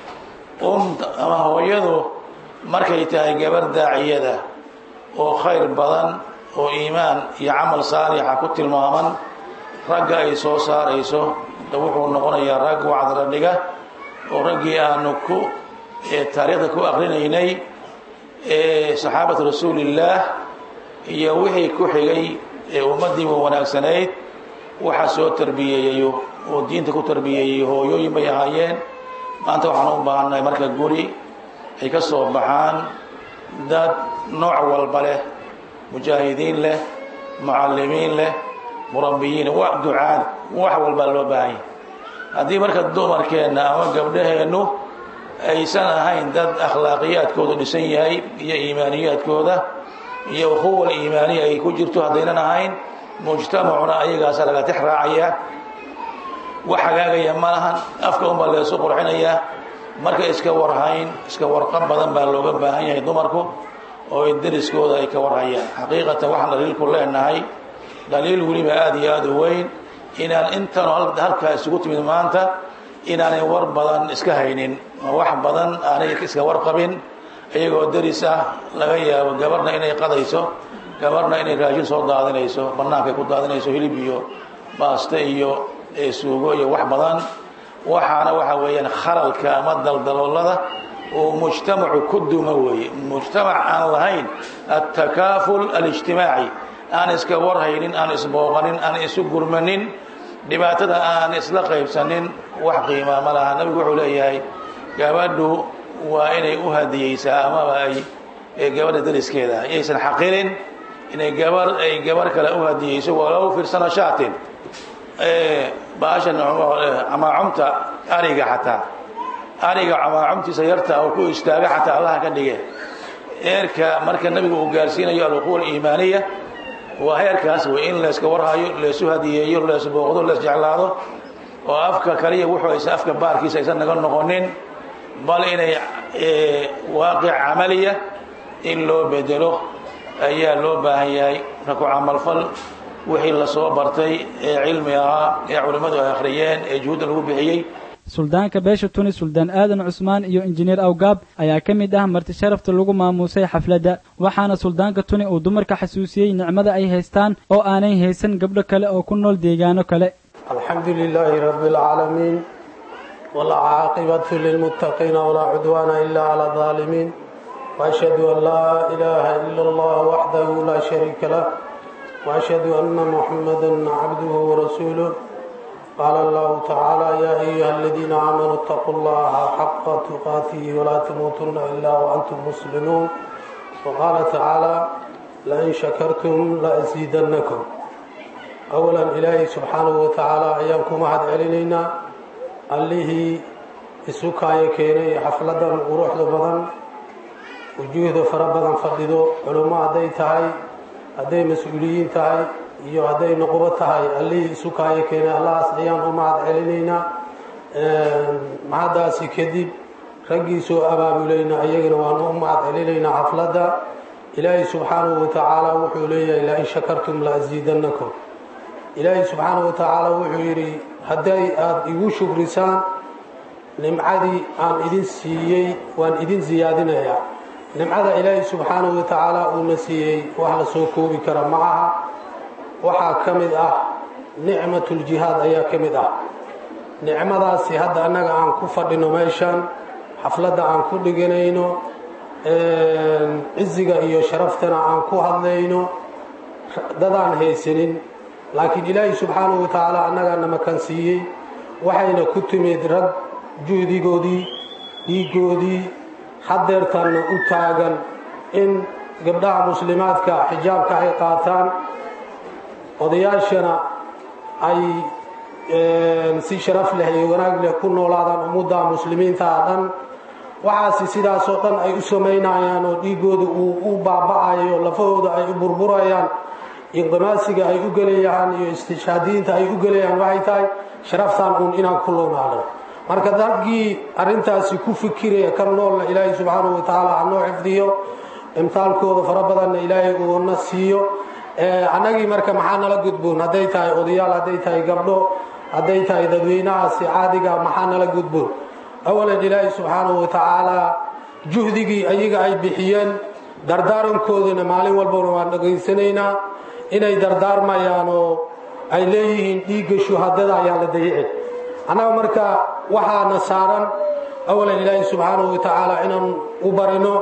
um ama hooyadu markay tahay gabar daaciyada oo khayr badan oo iimaan iyo camal saalixa ku tilmaaman ragga ay soo saarayso da wuxuu noqonayaa rag wacdala dhiga oo raggii aanu ku taariikhda ku akrinaynay saxaabatu rasuulillaah iyo wixii ku xigay ee ummaddiiba wanaagsanayd waxa soo tarbiyeeyayo oo diinta ku tarbiyeeyey hooyooyin bay ahaayeen maanta waxaan u baahannahay marka guri ay ka soo baxaan dad nooc walba leh mujaahidiin leh mucallimiin leh murabbiyiin wax ducaad wax walbaa loo baahan yahay haddii marka dumarkeenna ama gabdhaheennu aysan ahayn dad akhlaaqiyaadkoodu dhisan yahay iyo iimaaniyaadkooda iyo ukhuwa iimaaniya ay ku jirto haddaynan ahayn mujtamacuna ayagaasa laga tix raacaya wax hagaagaya ma lahan afka unbaa leesu qurxinaya marka iska warhayn iska warqab badan baa looga baahan yahay dumarku oo deriskooda ay ka warhayaan xaqiiqatan waxaan dhaliilku leenahay dhaliil weliba aada iyo aada u weyn inaan intanoo halkaa isugu timid maanta inaanay war badan iska haynin oo wax badan aanay iska warqabin iyagoo deris ah laga yaabo gabarna inay qadayso gabarna inay raashin soo daadinayso bannaankay ku daadinayso hilib iyo baaste iyo suugo iyo wax badan waxaana waxa weeyaan khalalka ama daldaloolada oo mujtamacu ku duma weeye mujtamac aan lahayn altakaaful alijtimaaci aan iska warhaynin aan isbooqanin aan isu gurmanin dhibaatada aan isla qaybsanin wax qiimaa ma laha nabigu wuxuu leeyahay gabadhu waa inay u hadiyeysaa amaba ay gabadha dariskeeda yaysan xaqilin inay gabar ay gabar kale u hadiyeyso walow firsana shaatin baashan camaacumta ariga xataa ariga camaacumtiisa yarta oo ku istaaga xataa allaha ka dhige heerka marka nabigu uu gaarsiinayo alquwa iimaaniya waa heerkaas wey in layska warhayo laysu hadiyeeyo lays booqdo lays jeclaado oo afka kaliya wuxuu aysan afka baarkiisa aysan naga noqonin bal inay waaqic camaliya in loo bedelo ayaa loo baahan yahay marka ku camalfal wixii lasoo bartay ee cilmi ahaa ee culimmadu ay akhriyeen ee juhudda lagu bixiyey suldaanka beesha tuni suldaan aadan cusmaan iyo injineer awgaab ayaa ka mid ah marti sharafta lagu maamuusay xafladda waxaana suldaanka tuni uu dumarka xasuusiyey nicmada ay haystaan oo aanay haysan gabdho kale oo ku nool deegaano kale الحمد لله رب العالمين والعاقبة للمتقين ولا عدوان إلا على الظالمين وأشهد أن لا إله إلا الله وحده لا شريك له وأشهد أن محمدا عبده ورسوله قال الله تعالى يا أيها الذين آمنوا اتقوا الله حق تقاته ولا تموتن إلا وأنتم مسلمون وقال تعالى لئن شكرتم لأزيدنكم أولا إلهي سبحانه وتعالى أيامكم هذا علينا allihii isu kaaya keenay xafladan quruxda badan wujuuhda fara badan fadhido culummo hadday tahay hadday mas-uuliyiin tahay iyo hadday noqobo tahay allihii isu kaaya keenay allahaas ayaan u mahad celinaynaa mahaddaasi kadib raggii soo abaabulayna ayagana waanu u mahad celinaynaa xafladda ilaahay subxaanahu wa tacaala wuxuu leeyahay lain shakartum la asiidannakum ilaahay subxaanahu wa tacaala wuxuu yidhi hadday aada igu shukrisaan nimcadii aan idin siiyey waan idin siyaadinayaa nimcada ilaahay subxaanahu wa tacaala uuna siiyey wax la soo koobi kara ma aha waxaa ka mid ah nicmatuljihaad ayaa ka mid ah nicmadaasi hadda annaga aan ku fadhino meeshan xafladda aan ku dhiganayno ciziga iyo sharaftana aan ku hadlayno dadaan haysanin laakiin ilaahay subxaanahu wa tacaala annagaa namakan siiyey waxayna ku timid rag juhdigoodii dhiigoodii hadeertanna u taagan in gabdhaha muslimaadka xijaabka ay qaataan odayaashana ay si sharaf leh iyo wanaag leh ku noolaadaan ummadda muslimiinta a dhan waxaasi sidaasoo dhan ay u samaynayaan oo dhiigooda uu u baaba'ayo lafahooda ay u burburayaan inqimaasiga ay u gelayaan iyo istishhaadiyiinta ay u gelayaan waxay tahay sharaftaan uun inaan ku loonaano marka raggii arrintaasi ku fikiraya ka noolna ilaahay subxaanahu wa tacaala hanoo xifdiyo imtaalkooda fara badanna ilaahay uuna siiyo annagii marka maxaa nala gudboon hadday tahay odayaal hadday tahay gabdho hadday tahay dadweynahaasi caadiga maxaa nala gudboon awalan ilaahay subxaanahu wa tacaalaa juhdigii ayaga ay bixiyeen dardaarankoodana maalin walbana waan dhegaysanaynaa inay dardaarmayaan oo ay leeyihiin dhiigga shuhadada ayaan la dayicin annaga marka waxaana saaran awalan ilaahay subxaanahu wa tacaala inaan u barino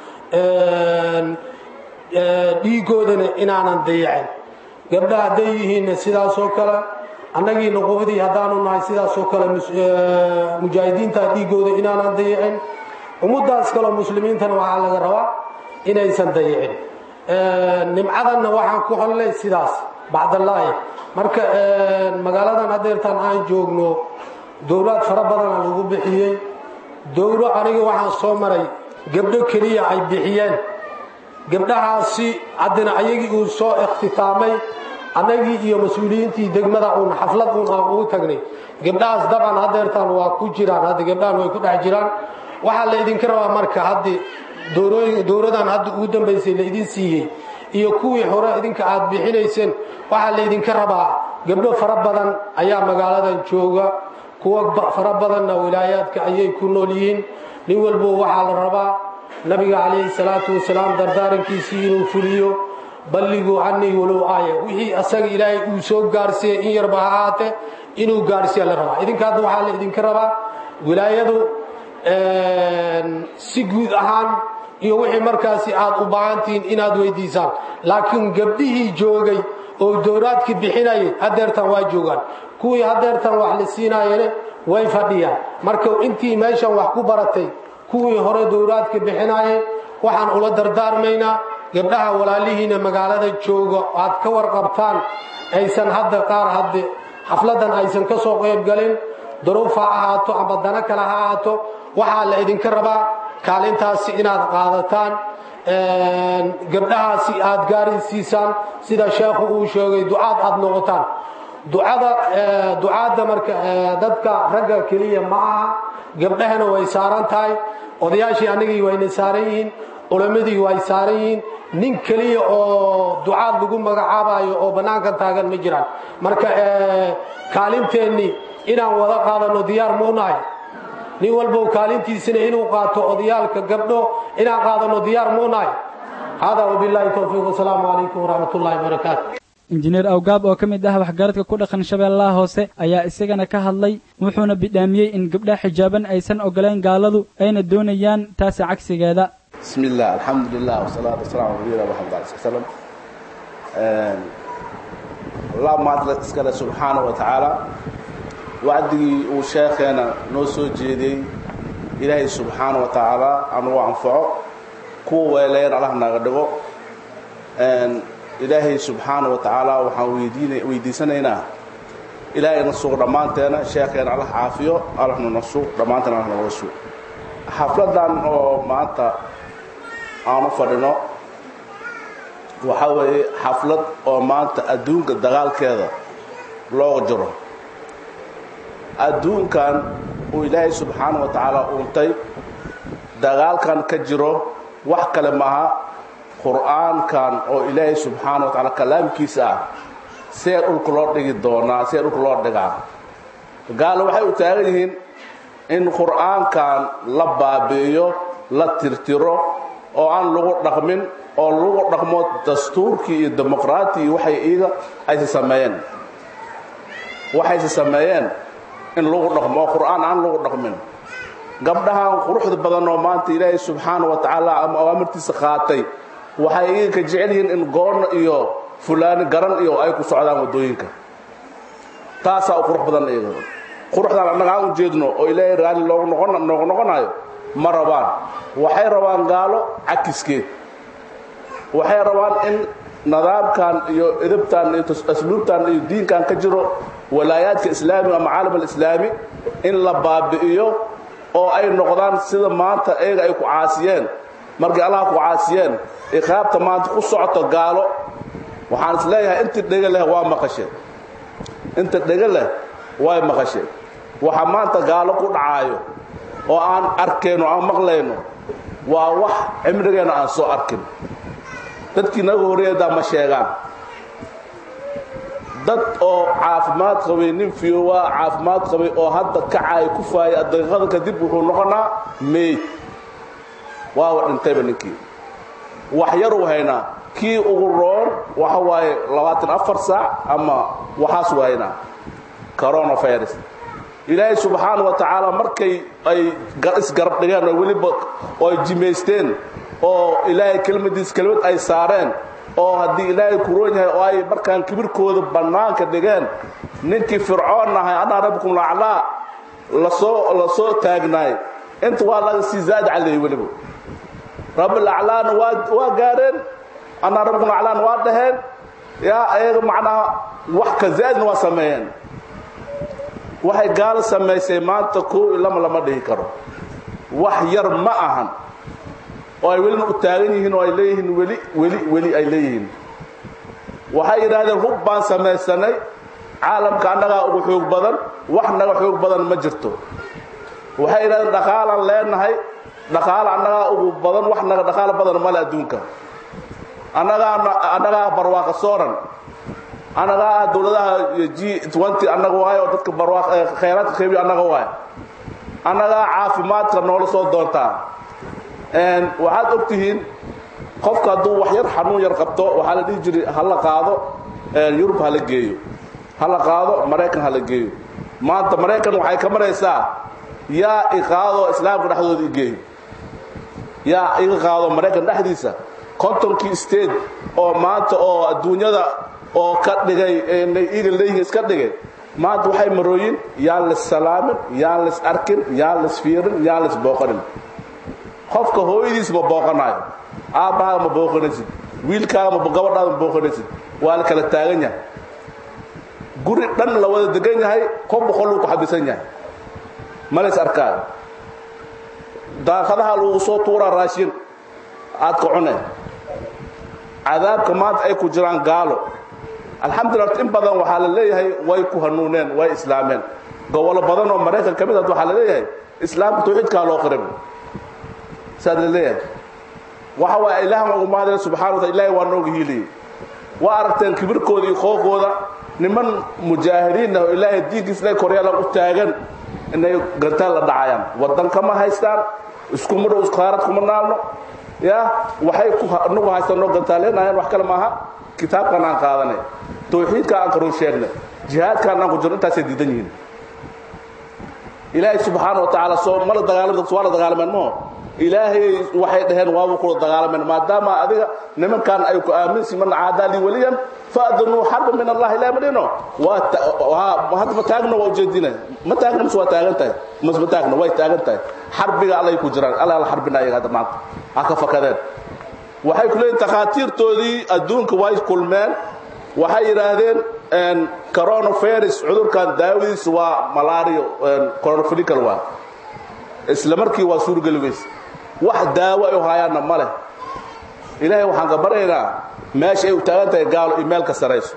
dhiigoodana inaanan dayicin gabdha hadday yihiinna sidaasoo kale annagii nuqubadii haddaanu nahay sidaasoo kale mujaahidiinta dhiigooda inaanan dayicin ummaddaas kaleo muslimiintana waxaa laga rabaa inaysan dayicin nimcadanna waxaan ku hollay sidaas bacdallaahi marka magaaladan hadeertaan aan joogno dowlaad fara badana lagu bixiyey dowlo aniga waxaan soo maray gabdho keliya ay bixiyeen gabdhahaasi haddana ayagii uu soo ikhtitaamay annagii iyo mas-uuliyiintii degmada uun xaflad uun aan ugu tagnay gabdhahaas daban hadeertaan waa ku jiraan hadda gabdhahan way ku dhex jiraan waxaa la idinka rabaa marka haddi dowladan hadda ugu dambaysay la idin siiyey iyo kuwii hore idinka aad bixinayseen waxaa laydinka rabaa gabdho fara badan ayaa magaaladan jooga kuwa fara badanna wilaayaadka ayay ku nool yihiin nin walbo waxaa la rabaa nabiga calayhi salaatu wasalaam dardaarankiisii inuu fuliyo balliguu canii walow aaya wixii asaga ilaahay uu soo gaarsiiyey in yarba ha ahaate inuu gaarsiiya la rabaa idinka hadda waxaa la idinka rabaa wilaayadu si guud ahaan iyo wixii markaasi aad u baahantihiin inaad weydiisaan laakiin gabdhihii joogay oo dowlaadkii bixinayay hadeertan waa joogaan kuwii hadeertan wax la siinaayene way fadhiyaan marka intii meeshan wax ku baratay kuwii hore dowlaadka bixinaayay waxaan ula dardaarmaynaa gabdhaha walaalihiina magaalada jooga aad ka warqabtaan aysan hadda qaar hadde xafladan aysan ka soo qaybgalin duruuf ha ahaato amba dano kale ha ahaato waxaa la idinka rabaa kaalintaasi inaad qaadataan gabdhahaasi aad gaarisiisaan sida sheekhu uu sheegay ducaad aad noqotaan ducada ducaadda marka dadka ragga keliya ma aha gabdhahana way saaran tahay odayaashii anigii wayna saaran yihiin culammadii way saaran yihiin nin keliya oo ducaad lagu magacaabayo oo bannaankan taagan ma jiraan marka kaalinteennii inaan wada qaadano diyaar muunahay nin walbow kaalintiisina inuu qaato odayaalka gabdho inaan qaadano diyaar muunahay hada wabilaahi towfiiq wasalaamu calaykum waraxmat ullahi wabarakaatu injineer awgaab oo ka mid ah waxgaradka ku dhaqan shabeellaha hoose ayaa isagana ka hadlay wuxuuna bidhaamiyey in gabdhaha xijaaban aysan ogolayn gaaladu ayna doonayaan taasi cagsigeeda bismi illah alxamdu lilah wasalaatu wasalamu ala nabiyina maxamed ali sl slam allah maadle iskale subxaana wa tacaala wacdigii uu sheekheena noo soo jeediyey ilaahay subxaana wa tacaala anugu anfaco kuwa weeleyn allah naga dhigo ilaahay subxaana wa tacaala waxaan weydiin weydiisanaynaa ilaahay na sugo dhammaanteena sheekheena allah caafiyo allahna na sug dhammaanteena allah naga sug xafladan oo maanta aan u fadhino waxaa weeye xaflad oo maanta adduunka dagaalkeeda looga jiro adduunkan uu ilaahay subxaana wa tacaala uuntay dagaalkan ka jiro wax kale maaha qur'aankan oo ilaahay subxaana wa tacaala kalaamkiisa ah see dhulka loo dhigi doonaa see dhulka loo dhigaa gaalo waxay u taagan yihiin in qur'aankan la baabi'iyo la tirtiro oo aan lagu dhaqmin oo lagu dhaqmo dastuurkii iyo dimuqraati iyo waxay iiga aysa sameeyeen waxayse sameeyeen in lagu dhaqmo oo qur'aan aan lagu dhaqmin gabdhahan quruxda badan oo maanta ilaahay subxaana wa tacaala ama awaamirtiisa qaatay waxay iiga ka jecel yihiin in goonna iyo fulaani garan iyo ay ku socdaan waddooyinka taasaa u qurux badan iyaga quruxdaan annaga aan u jeedno oo ilaahay raalli loogu noqon noogu noqonayo ma rabaan waxay rabaan gaalo cakiskeed waxay rabaan in nidaamkan iyo edabtan iyo asluubtan iyo diinkan ka jiro walaayaadka islaamiga ama caalam alislaami in la baabi'iyo oo ay noqdaan sida maanta eega ay ku caasiyeen markay allaha ku caasiyeen iqaabta maanta ku socoto gaalo waxaan is leeyahay inta dhega leh waa maqasheen inta dhega leh way maqasheen waxa maanta gaalo ku dhacaayo oo aan arkayno aan maqlayno waa wax cimrigeenna aan soo arkin dadkii naga horreeyadaa ma sheegaan dad oo caafimaad qabay nin fiyowa caafimaad qabay oo hadda kacaay ku faayay daqiiqada kadib wuxuu noqonaa meyd waawa dhintayba ninkii wax yaruu haynaa kii ugu roon waxa waaye labaatan afar saac ama waxaasuu haynaa coronavirus ilaahay subxaana wa tacaala markay ay isgarab dhigeen oo weliba oo ay jimaysteen oo ilaahay kelmadiis kelmad ay saareen oo haddii ilaahay kuroon yahay oo ay markaan kibirkooda bannaanka dhigeen ninkii fircoon ahay anaa rabbikum laclaa lasoo la soo taagnaay inta waa laga sii zaad caleeyey weliba rabbilaclaana waa waa gaareen anaa rabbikum laclaana waa dhaheen yaa ayaga macnaha wax ka zaadna waa sameeyeen waxay gaalo samaysay maanta koo i lama lama dhihi karo wax yar ma ahan oo ay welina u taagan yihiin oo ay leeyihiin weli weli weli ay leeyihiin waxay yidhaahdeen hub baan samaysanay caalamka annagaa ugu xoog badan wax naga xoog badan ma jirto waxay yidhahdeen dhaqaalaan leenahay dhaqaala annagaa ugu badan wax naga dhaqaalo badan male adduunka annagaa annagaa barwaaqa sooran annagaa ah dowladaha g nty annaga waayo oo dadka barwaaq khayraadka qeybiyo annaga waayo annagaa caafimaadka noola soo doontaa waxaad og tihiin qofka hadduu wax yar xanuun yar qabto waxaa la dhihi jiray hala qaado yurub hala geeyo hala qaado maraykan hala geeyo maanta maraykan waxay ka maraysaa yaa iqaado islaamka dhexdooda igeeyo yaa iga qaado maraykan dhexdiisa kontonkii state oo maanta oo adduunyada oo ka dhigay iga leeyihiin iska dhigay maanta waxay marooyin yaan lis salaamin yaan lis arkin yaan lis fiirin yaan lis booqanin qofka hooyadiis ma booqanayo aabbahaaga ma booqanaysid wiilkaaga ma gabadhaada ma booqanaysid waa la kala taagan yahay guri dhan la wada degan yahay ko boqol uu ku xabisan yahay malays arkaan daaqadaha lagu soo tuuraa raashin aad ka cune cadaabka maanta ay ku jiraan gaalo alxamdulillah in badan waxaa la leeyahay way ku hanuuneen way islaameen gobolo badan oo maraykan ka mid ah waxaa la leeyahay islaamka tawxiidkaa loo qirib saad la leeyahay waxa waay ilaahan ugu maadeen subxana wa taala ilaahay waa nooga hiiliyey waa aragteen kibirkooda iyo qoofkooda niman mujaahidiin ah oo ilaahay diinkiis ilaahay koryaala u taagan inay gantaan la dhacayaan waddanka ma haystaan isku mudhow isqaarad kuma naalno ya waxay ku anagu haystaan noo gantaaleenayaan wax kale maaha kitaabkan aan qaadanay tawxiidka aan karun sheegnay jihaadkaan aan ku jirno intaasay diidan yihiin ilaahay subxaana wa tacaala soo mala dagaalamay waa la dagaalameen maho ilaahay waxay dhaheen waaba kula dagaalameen maadaama adiga nimankan ay ku aaminsi man caadaa lii waliyan faadanuu xarba min allah ilaa madhino waa hadda ma taagna waa ujeedina ma taagna mise waa taagan tahay mise ma taagna way taagan tahay xarbiga allay ku jiraan alla la xarbina ayaga hadda maanta ha ka fakadeen waxay ku leeyihin takhaatiirtoodii adduunka way kulmeen waxay yidhaahdeen coronavirus cudurkan daawadiisa waa malario coronafilical waa isla markii waa suurgeli weyse wax daawo ay hayaanna ma leh ilaahay waxaan ka baryaynaa meesha ay u taagan tahay gaalo iyo meel ka sarayso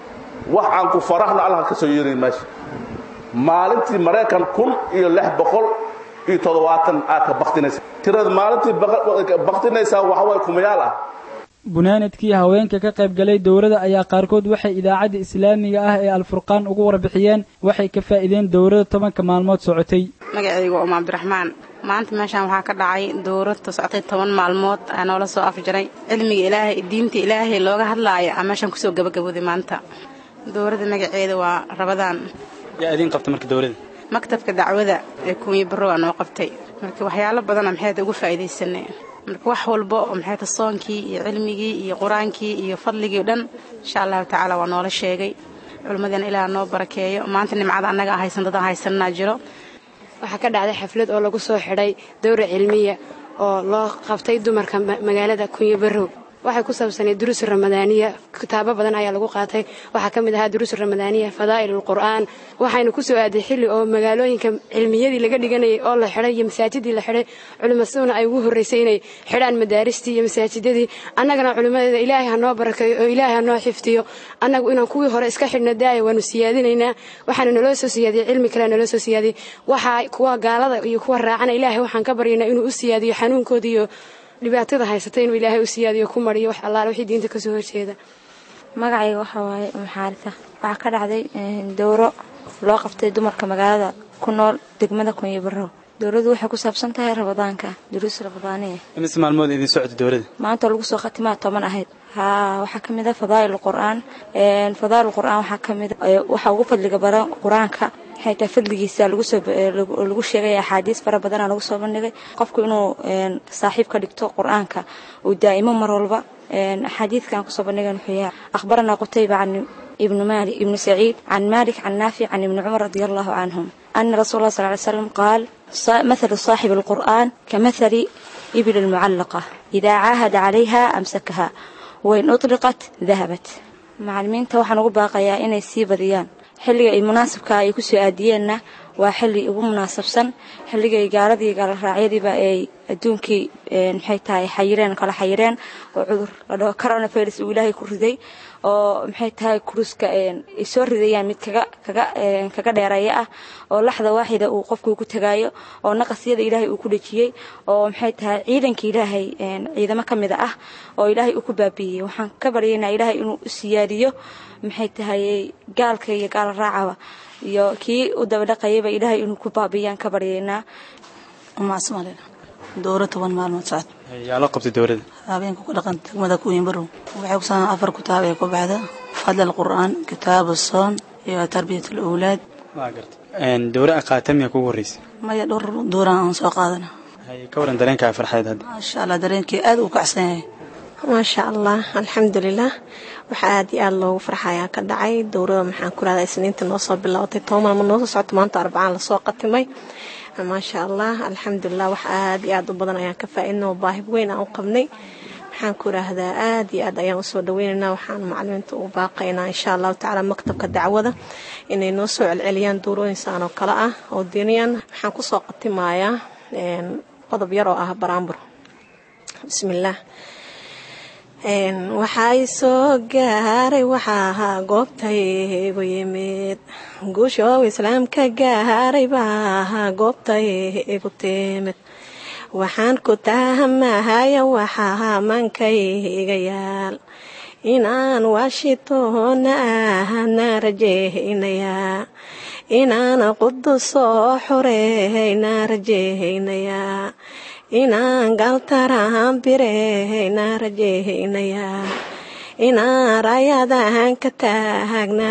wax aan ku faraxno allah ka soo yeerin meesha maalintii maraykan kun iyo lix boqol iyo toddobaatan aad ka baktinaysa tirada maalintii baktinaysaa waxa waye kumayaal ah bunaanadkii haweenka ka qayb galay dowladda ayaa qaarkood waxay idaacadda islaamiga ah ee alfurqaan ugu warbixiyeen waxay ka faa'iideen dowladda tobanka maalmood socotay magacaygu oma cabdiraxmaan maanta meeshaan waxaa ka dhacay dowladta socotay toban maalmood aa noola soo afjaray cilmiga ilaahay diinta ilaahay looga hadlaaya aa meeshaan kusoo gabagabooday maanta dowladda magaceeda waa rabadaan yaa idiin qabta marka dowladda maktabka dacwada ee kuunya barrow aa noo qabtay marka waxyaalo badana maxayta ugu faa'iidaysanay marka wax walba oo maxayta soonkii iyo cilmigii iyo qur-aankii iyo fadligii o dhan insha allahu tacaala waa noola sheegay culimmadeena ilaah noo barakeeyo maanta nimcada annaga haysan dadaan haysananaa jiro waxaa ka dhacday xaflad oo lagu soo xidhay dowra cilmiya oo loo qabtay dumarka magaalada kunyo barrow waxay ku saabsanayd duruus ramadaaniya kitaabo badan ayaa lagu qaatay waxaa ka mid ahaa duruus ramadaaniya fadaa'il qur'aan waxaynu ku soo aaday xilli oo magaalooyinka cilmiyadii laga dhiganayay oo la xidhay iyo masaajidii la xidhay culimaduna ay ugu horraysay inay xidhaan madaaristii iyo masaajidadii annagana culimmadeeda ilaahay ha noo barakeeyo oo ilaahay ha noo xifdiyo annagu inaan kuwii hore iska xidhna daaya waanu siyaadinaynaa waxaana naloo soo siyaadiyey cilmi kale naloo soo siyaadiyey waxaa kuwa gaalada iyo kuwa raacana ilaahay waxaan ka baryaynaa inuu u siyaadiyo xanuunkooda iyo dhibaatada haysata inuu ilaahay u siyaadiyo ku mariyo wax allaale wixii diinta ka soo horjeeda magacayga waxaa waaye umaxaarisa waxaa ka dhacday dowro loo qabtay dumarka magaalada ku nool degmada kunyo barrow dowladdu waxay ku saabsan tahay rabadaanka duruus rabadaaniya imise maalmood idin socota dowladda maanta lagu soo khatimaa toban ahayd haa waxaa ka mid a fadaa'il qur'aan fadaa'il qur'aan waxaa ka mid waxaa ugu fadliga badan qur-aanka waxay tahay fadligiisa lagu soo lagu sheegay axaadiis fara badanaa lagu soo bandhigay qofku inuu saaxiib ka dhigto qur-aanka uu daa'imo mar walba axaadiidkan kusoo bandhigan wuxuu yahay akhbaranaa qutayba can ibnu malik ibnu saciid can malik can naafic can ibni cumar radia allahu canhum ana rasuul allah sal ly slam qaal mathalu saaxibi alqur'aan kamathali ibil almucallaqa idaa caahada calayha amsakaha wain uطliqat dahabat macalimiinta waxaan ugu baaqayaa inay sii badiyaan xilliga ay munaasabka ay ku soo aadiyeenna waa xilli ugu munaasabsan xilligay gaaladii gaaloraacyadiiba ay adduunkii maxay tahay xayireen kala xayireen oo cudur la dhaho coronavirus uu ilaahay ku riday oo maxay tahay kuruska ay soo ridayaan mid kaga kaga kaga dheereeya ah oo laxda waaxida uu qofku ku tagaayo oo naqasyada ilaahay uu ku dhejiyey oo maxay tahay ciidanka ilaahay ciidamo ka mid ah oo ilaahay uu ku baabiiyey waxaan ka baryaynaa ilaahay inuu u siyaadiyo maxay tahay gaalka iyo gaala raacaba iyo kii u dabadhaqayaba ilaahay inuu ku baabiyaan ka baryaynaa umaasmale dowra toban maalmood socod yaa loo qabtay dowladda habeenka ku dhaqan degmada kuwiin barow waxay ku saabsan afar kitaab ee ku baxda fadl alqur'aan kitaabu soon iyo tarbiyat alawlaad waa garta dowra qaatamiya kugu horreysay maya dhowr dowran aan soo qaadana ka waran dareenkaa farxeed hadda maasha allah dareenkii aad uu kacsan yahay maasha allah alxamdulilah waxaa aad iyo aad loogu farxayaa ka dhacay dowrada maxaan ku rahdaa isniinta noo soo bilaabatay toban maalmood noo soo socota maanta arbacaan lasoo qatimay maasha allah alxamdulilah wax aad iyo aad u badan ayaan ka faa'iidnay oo baahib weyn aan u qabnay maxaan ku idhaahdaa aad iyo aad ayaan usoo dhaweynaynaa waxaan macalimiinta ugu baaqaynaa insha allahu tacaala maktabka dacwada inay noo soo celceliyaan duurooyinsaan oo kale ah oo diiniyan waxaan kusoo qatimayaa qodob yar oo ah baraambur bismillaah waxay soo gaaray waxaa ahaa goobtaygu yimid guushow islaamka gaaray baa ahaa goobtaygu timid waxaan ku tahamahaya waxaa mankayga yaal inaan washingtonna ahna rajaynayaa inaan qudus soo xoreeyna rajaynayaa inaan galtaraan bireyna rajaynayaa inaan raayadahan ka taagna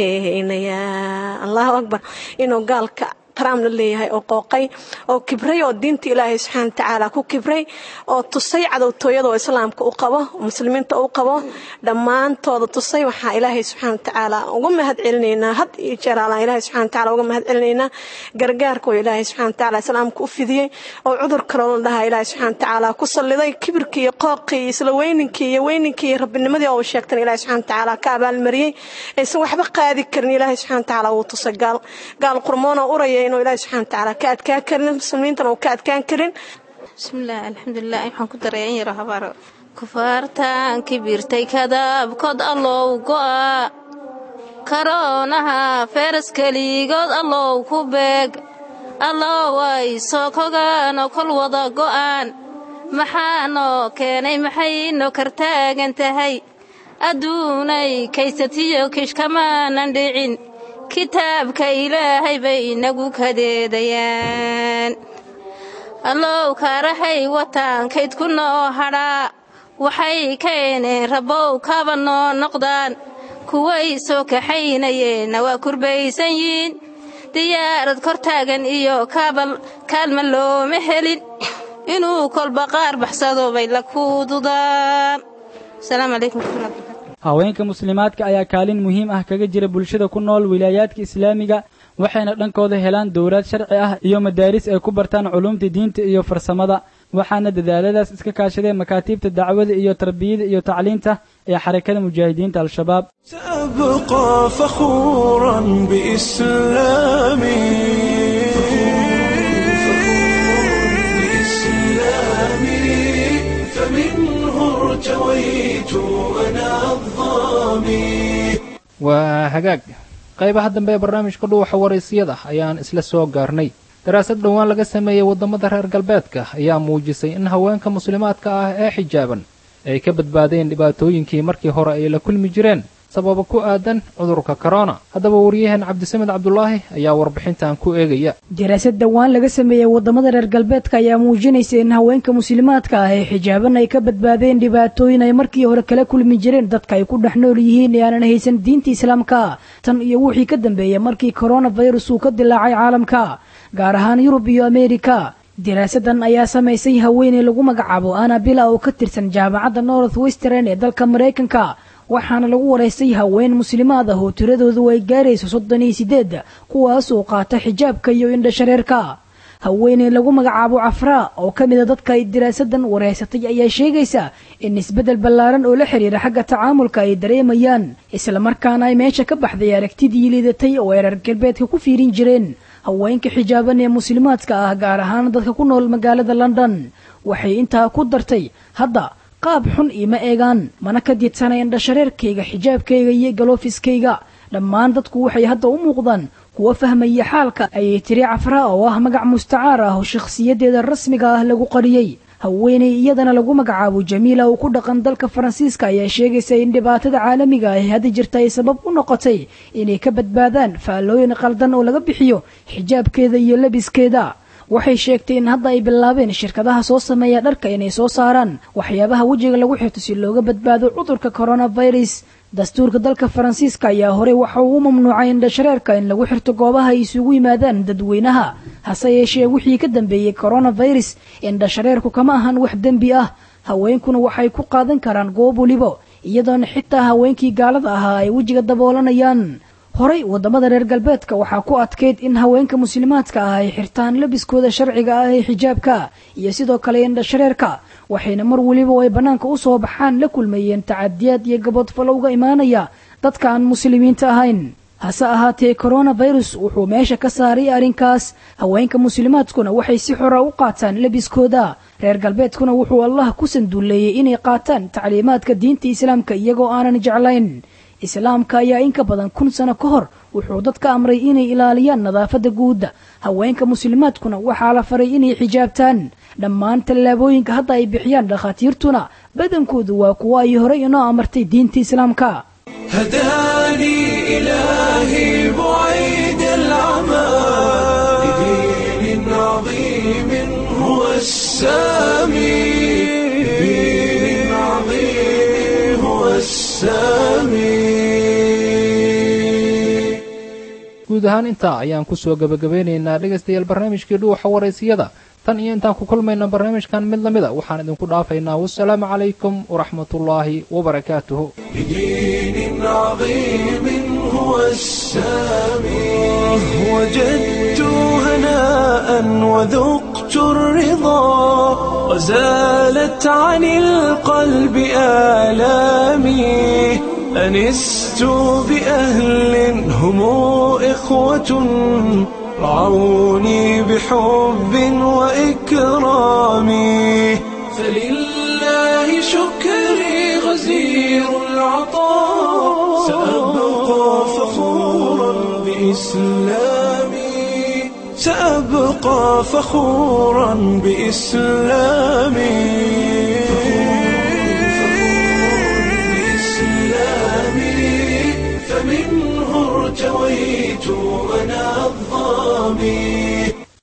rajaynayaa allahu akbar inuu gaalka trump la leeyahay oo qooqay oo kibray oo diinta ilaahay subxaana watacaala ku kibray oo tusay cadowtooyada oo islaamka u qabo muslimiinta u qabo dhammaantooda tusay waxaa ilaahay subxaana watacaala uga mahad celinaynaa had iyo jeer alaan ilaahay subxana watacaala uga mahad celinaynaa gargaarka oo ilaahay subxana watacaala islaamka u fidiyey oo cudur kaloo la dhahaa ilaahay subxana watacaala ku salliday kibirkii iyo qooqii iyo isla weyninkii iyo weyninkii iyo rabbinimadii oo sheegtan ilaahay subxana watacaala ka abaalmariyey aysan waxba qaadi karin ilaahay subxana watacaala wuu tusay gaal gaal qurmoon oo uraya inuu ilaahay subxana watacaala ka adkaan karin muslimiintana uu ka adkaan karin bismillaah alxamdulilah waxaan ku daray in yaro habaaro kufaartaan kibirtay kadaabkood allow go'a karoonaha feeras keligood allow ku beeg allow ay soo kogaanoo kol wada go'aan maxaanoo keenay maxayno kartaagan tahay adduunay kaysatiyo kishkamaanan dhicin kitaabka ilaahay bay inagu kadeedayaan allow kaarahay wataankayd ku noo hadhaa waxay keeneen rabbow kaba noo noqdaan kuway soo kaxaynayeenna waa kurbaysan yiin diyaarad kor taagan iyo kaabal kaalma looma helin inuu kolba qaar baxsado bay la kuududaan asalaamu calaykum waraxmatullahi haweenka muslimaadka ayaa kaalin muhiim ah kaga jira bulshada ku nool wilaayaadka islaamiga waxayna dhankooda helaan dowlaad sharci ah iyo madaaris ay ku bartaan culuumta diinta iyo farsamada waxaana dadaaladaas iska kaashadeen makaatiibta dacwada iyo tarbiyada iyo tacliinta ee xarakada mujaahidiinta al-shabaab سأبقى فخورا بإسلامي بإسلامي فمنه ارتويت أنا الظامي waa hagaag qaybaha dambe ee barnaamijka dhuuxa waraysiyada ayaan isla soo gaarnay daraasad dhowaan laga sameeyey waddamada reer galbeedka ayaa muujisay in haweenka muslimaadka ah ee xijaaban ay ka badbaadeen dhibaatooyinkii markii hore ay la kulmi jireen sababa ku aadan cudurka korona haddaba wariyaheen cabdisamed cabdulaahi ayaa warbixintan ku eegaya daraasad dhowaan laga sameeyey waddamada reer galbeedka ayaa muujinaysa in haweenka muslimaadka ah ee xijaaban ay ka badbaadeen dhibaatooyin ay markii hore kala kulmi jireen dadka ay ku dhex nool yihiin ee aanan haysan diinta islaamka tan iyo wixii ka dambeeyey markii koronafirus uu ka dilaacay caalamka gaar ahaan yurub iyo ameerika daraasadan ayaa samaysay haweeney lagu magacaabo anabila oo ka tirsan jaamacadda north western ee dalka maraykanka waxaana lagu waraystay haween muslimaad ah oo tiradoodu ay gaarayso soddon iyo sideed kuwaas oo qaata xijaabka iyo indhashareerka haweeney lagu magacaabo cafraa oo ka mida dadka ay daraasadan waraysatay ayaa sheegaysa in isbeddel ballaaran oo la xiriira xagga tacaamulka ay dareemayaan islamarkaana ay meesha ka baxday aragtidii liidatay oo ay reer galbeedka ku fiirin jireen haweenka xijaaban ee muslimaadka ah gaar ahaan dadka ku nool magaalada london waxay intaa ku dartay hadda qaab xun iima eegaan mana ka diidsana indhashareerkayga xijaabkayga iyo galoofiskayga dhammaan dadku waxay hadda u muuqdaan kuwa fahmaya xaalka ayay tiri cafraa oo ah magac mustacaar ah oo shakhsiyadeeda rasmiga ah lagu qariyey haweeney iyadana lagu magacaabo jamiila oo ku dhaqan dalka faransiiska ayaa sheegaysa in dhibaatada caalamiga ah ee hadda jirta ay sabab u noqotay inay ka badbaadaan faallooyin qaldan oo laga bixiyo xijaabkeeda iyo labiskeeda waxay sheegtay in hadda ay bilaabeen shirkadaha soo sameeya dharka inay soo saaraan waxyaabaha wejiga lagu xirto si looga badbaado cudurka coronavirus dastuurka dalka faransiiska ayaa horey waxa uu u mamnuucay indhashareerka in lagu xirto goobaha ay isugu yimaadaan dadweynaha hase yeeshee wixii ka dambeeyey coronavirus indhashareerku kama ahan wax dembi ah haweenkuna waxay ku qaadan karaan goob welibo iyadoona xitaa haweenkii gaalada ahaa ay wejiga daboolanayaan horey waddamada reer galbeedka waxaa ku adkayd in haweenka muslimaadka ah ay xirtaan labiskooda sharciga ah ee xijaabka iyo sidoo kale indhashareerka waxayna mar weliba oo ay bannaanka u soo baxaan la kulmayeen tacadiyaad iyo gabodfalo uga imaanaya dadka aan muslimiinta ahayn hase ahaatee koronafirus wuxuu meesha ka saaray arrinkaas haweenka muslimaadkuna waxay si xora u qaataan labiskooda reer galbeedkuna wuxuu allah ku sanduuleeyey inay qaataan tacliimaadka diinta islaamka iyagoo aanan jeclayn islaamka ayaa in ka badan kun sano ka hor wuxuu dadka amray inay ilaaliyaan nadaafadda guudda haweenka muslimaadkuna waxaa la faray inay xijaabtaan dhammaan tallaabooyinka hadda ay bixiyaan dhakhaatiirtuna badankoodu waa kuwo ay horey inoo amartay diinta islaamka هداني إلهي بعيد العمى لدين عظيم هو السامي لدين عظيم هو السامي guud ahaan intaa ayaan ku soo gebagabeynaynaa dhegaystayaal barnaamijkii dhuuxa waraysiyada tan iyo intaan ku kulmayna barnaamijkan mid lamida waxaan idinku dhaafaynaa wasalaamu calaykum waraxmatullaahi wabarakaatuhu بدين عظيم هو السامي وجدت هناء وذقت الرضا وزالت عن القلب آلامي أنست بأهل هم إخوة رعوني بحب وإكرام فلله شكري غزير العطاء سأبقى فخورا بإسلامي سأبقى فخورا بإسلامي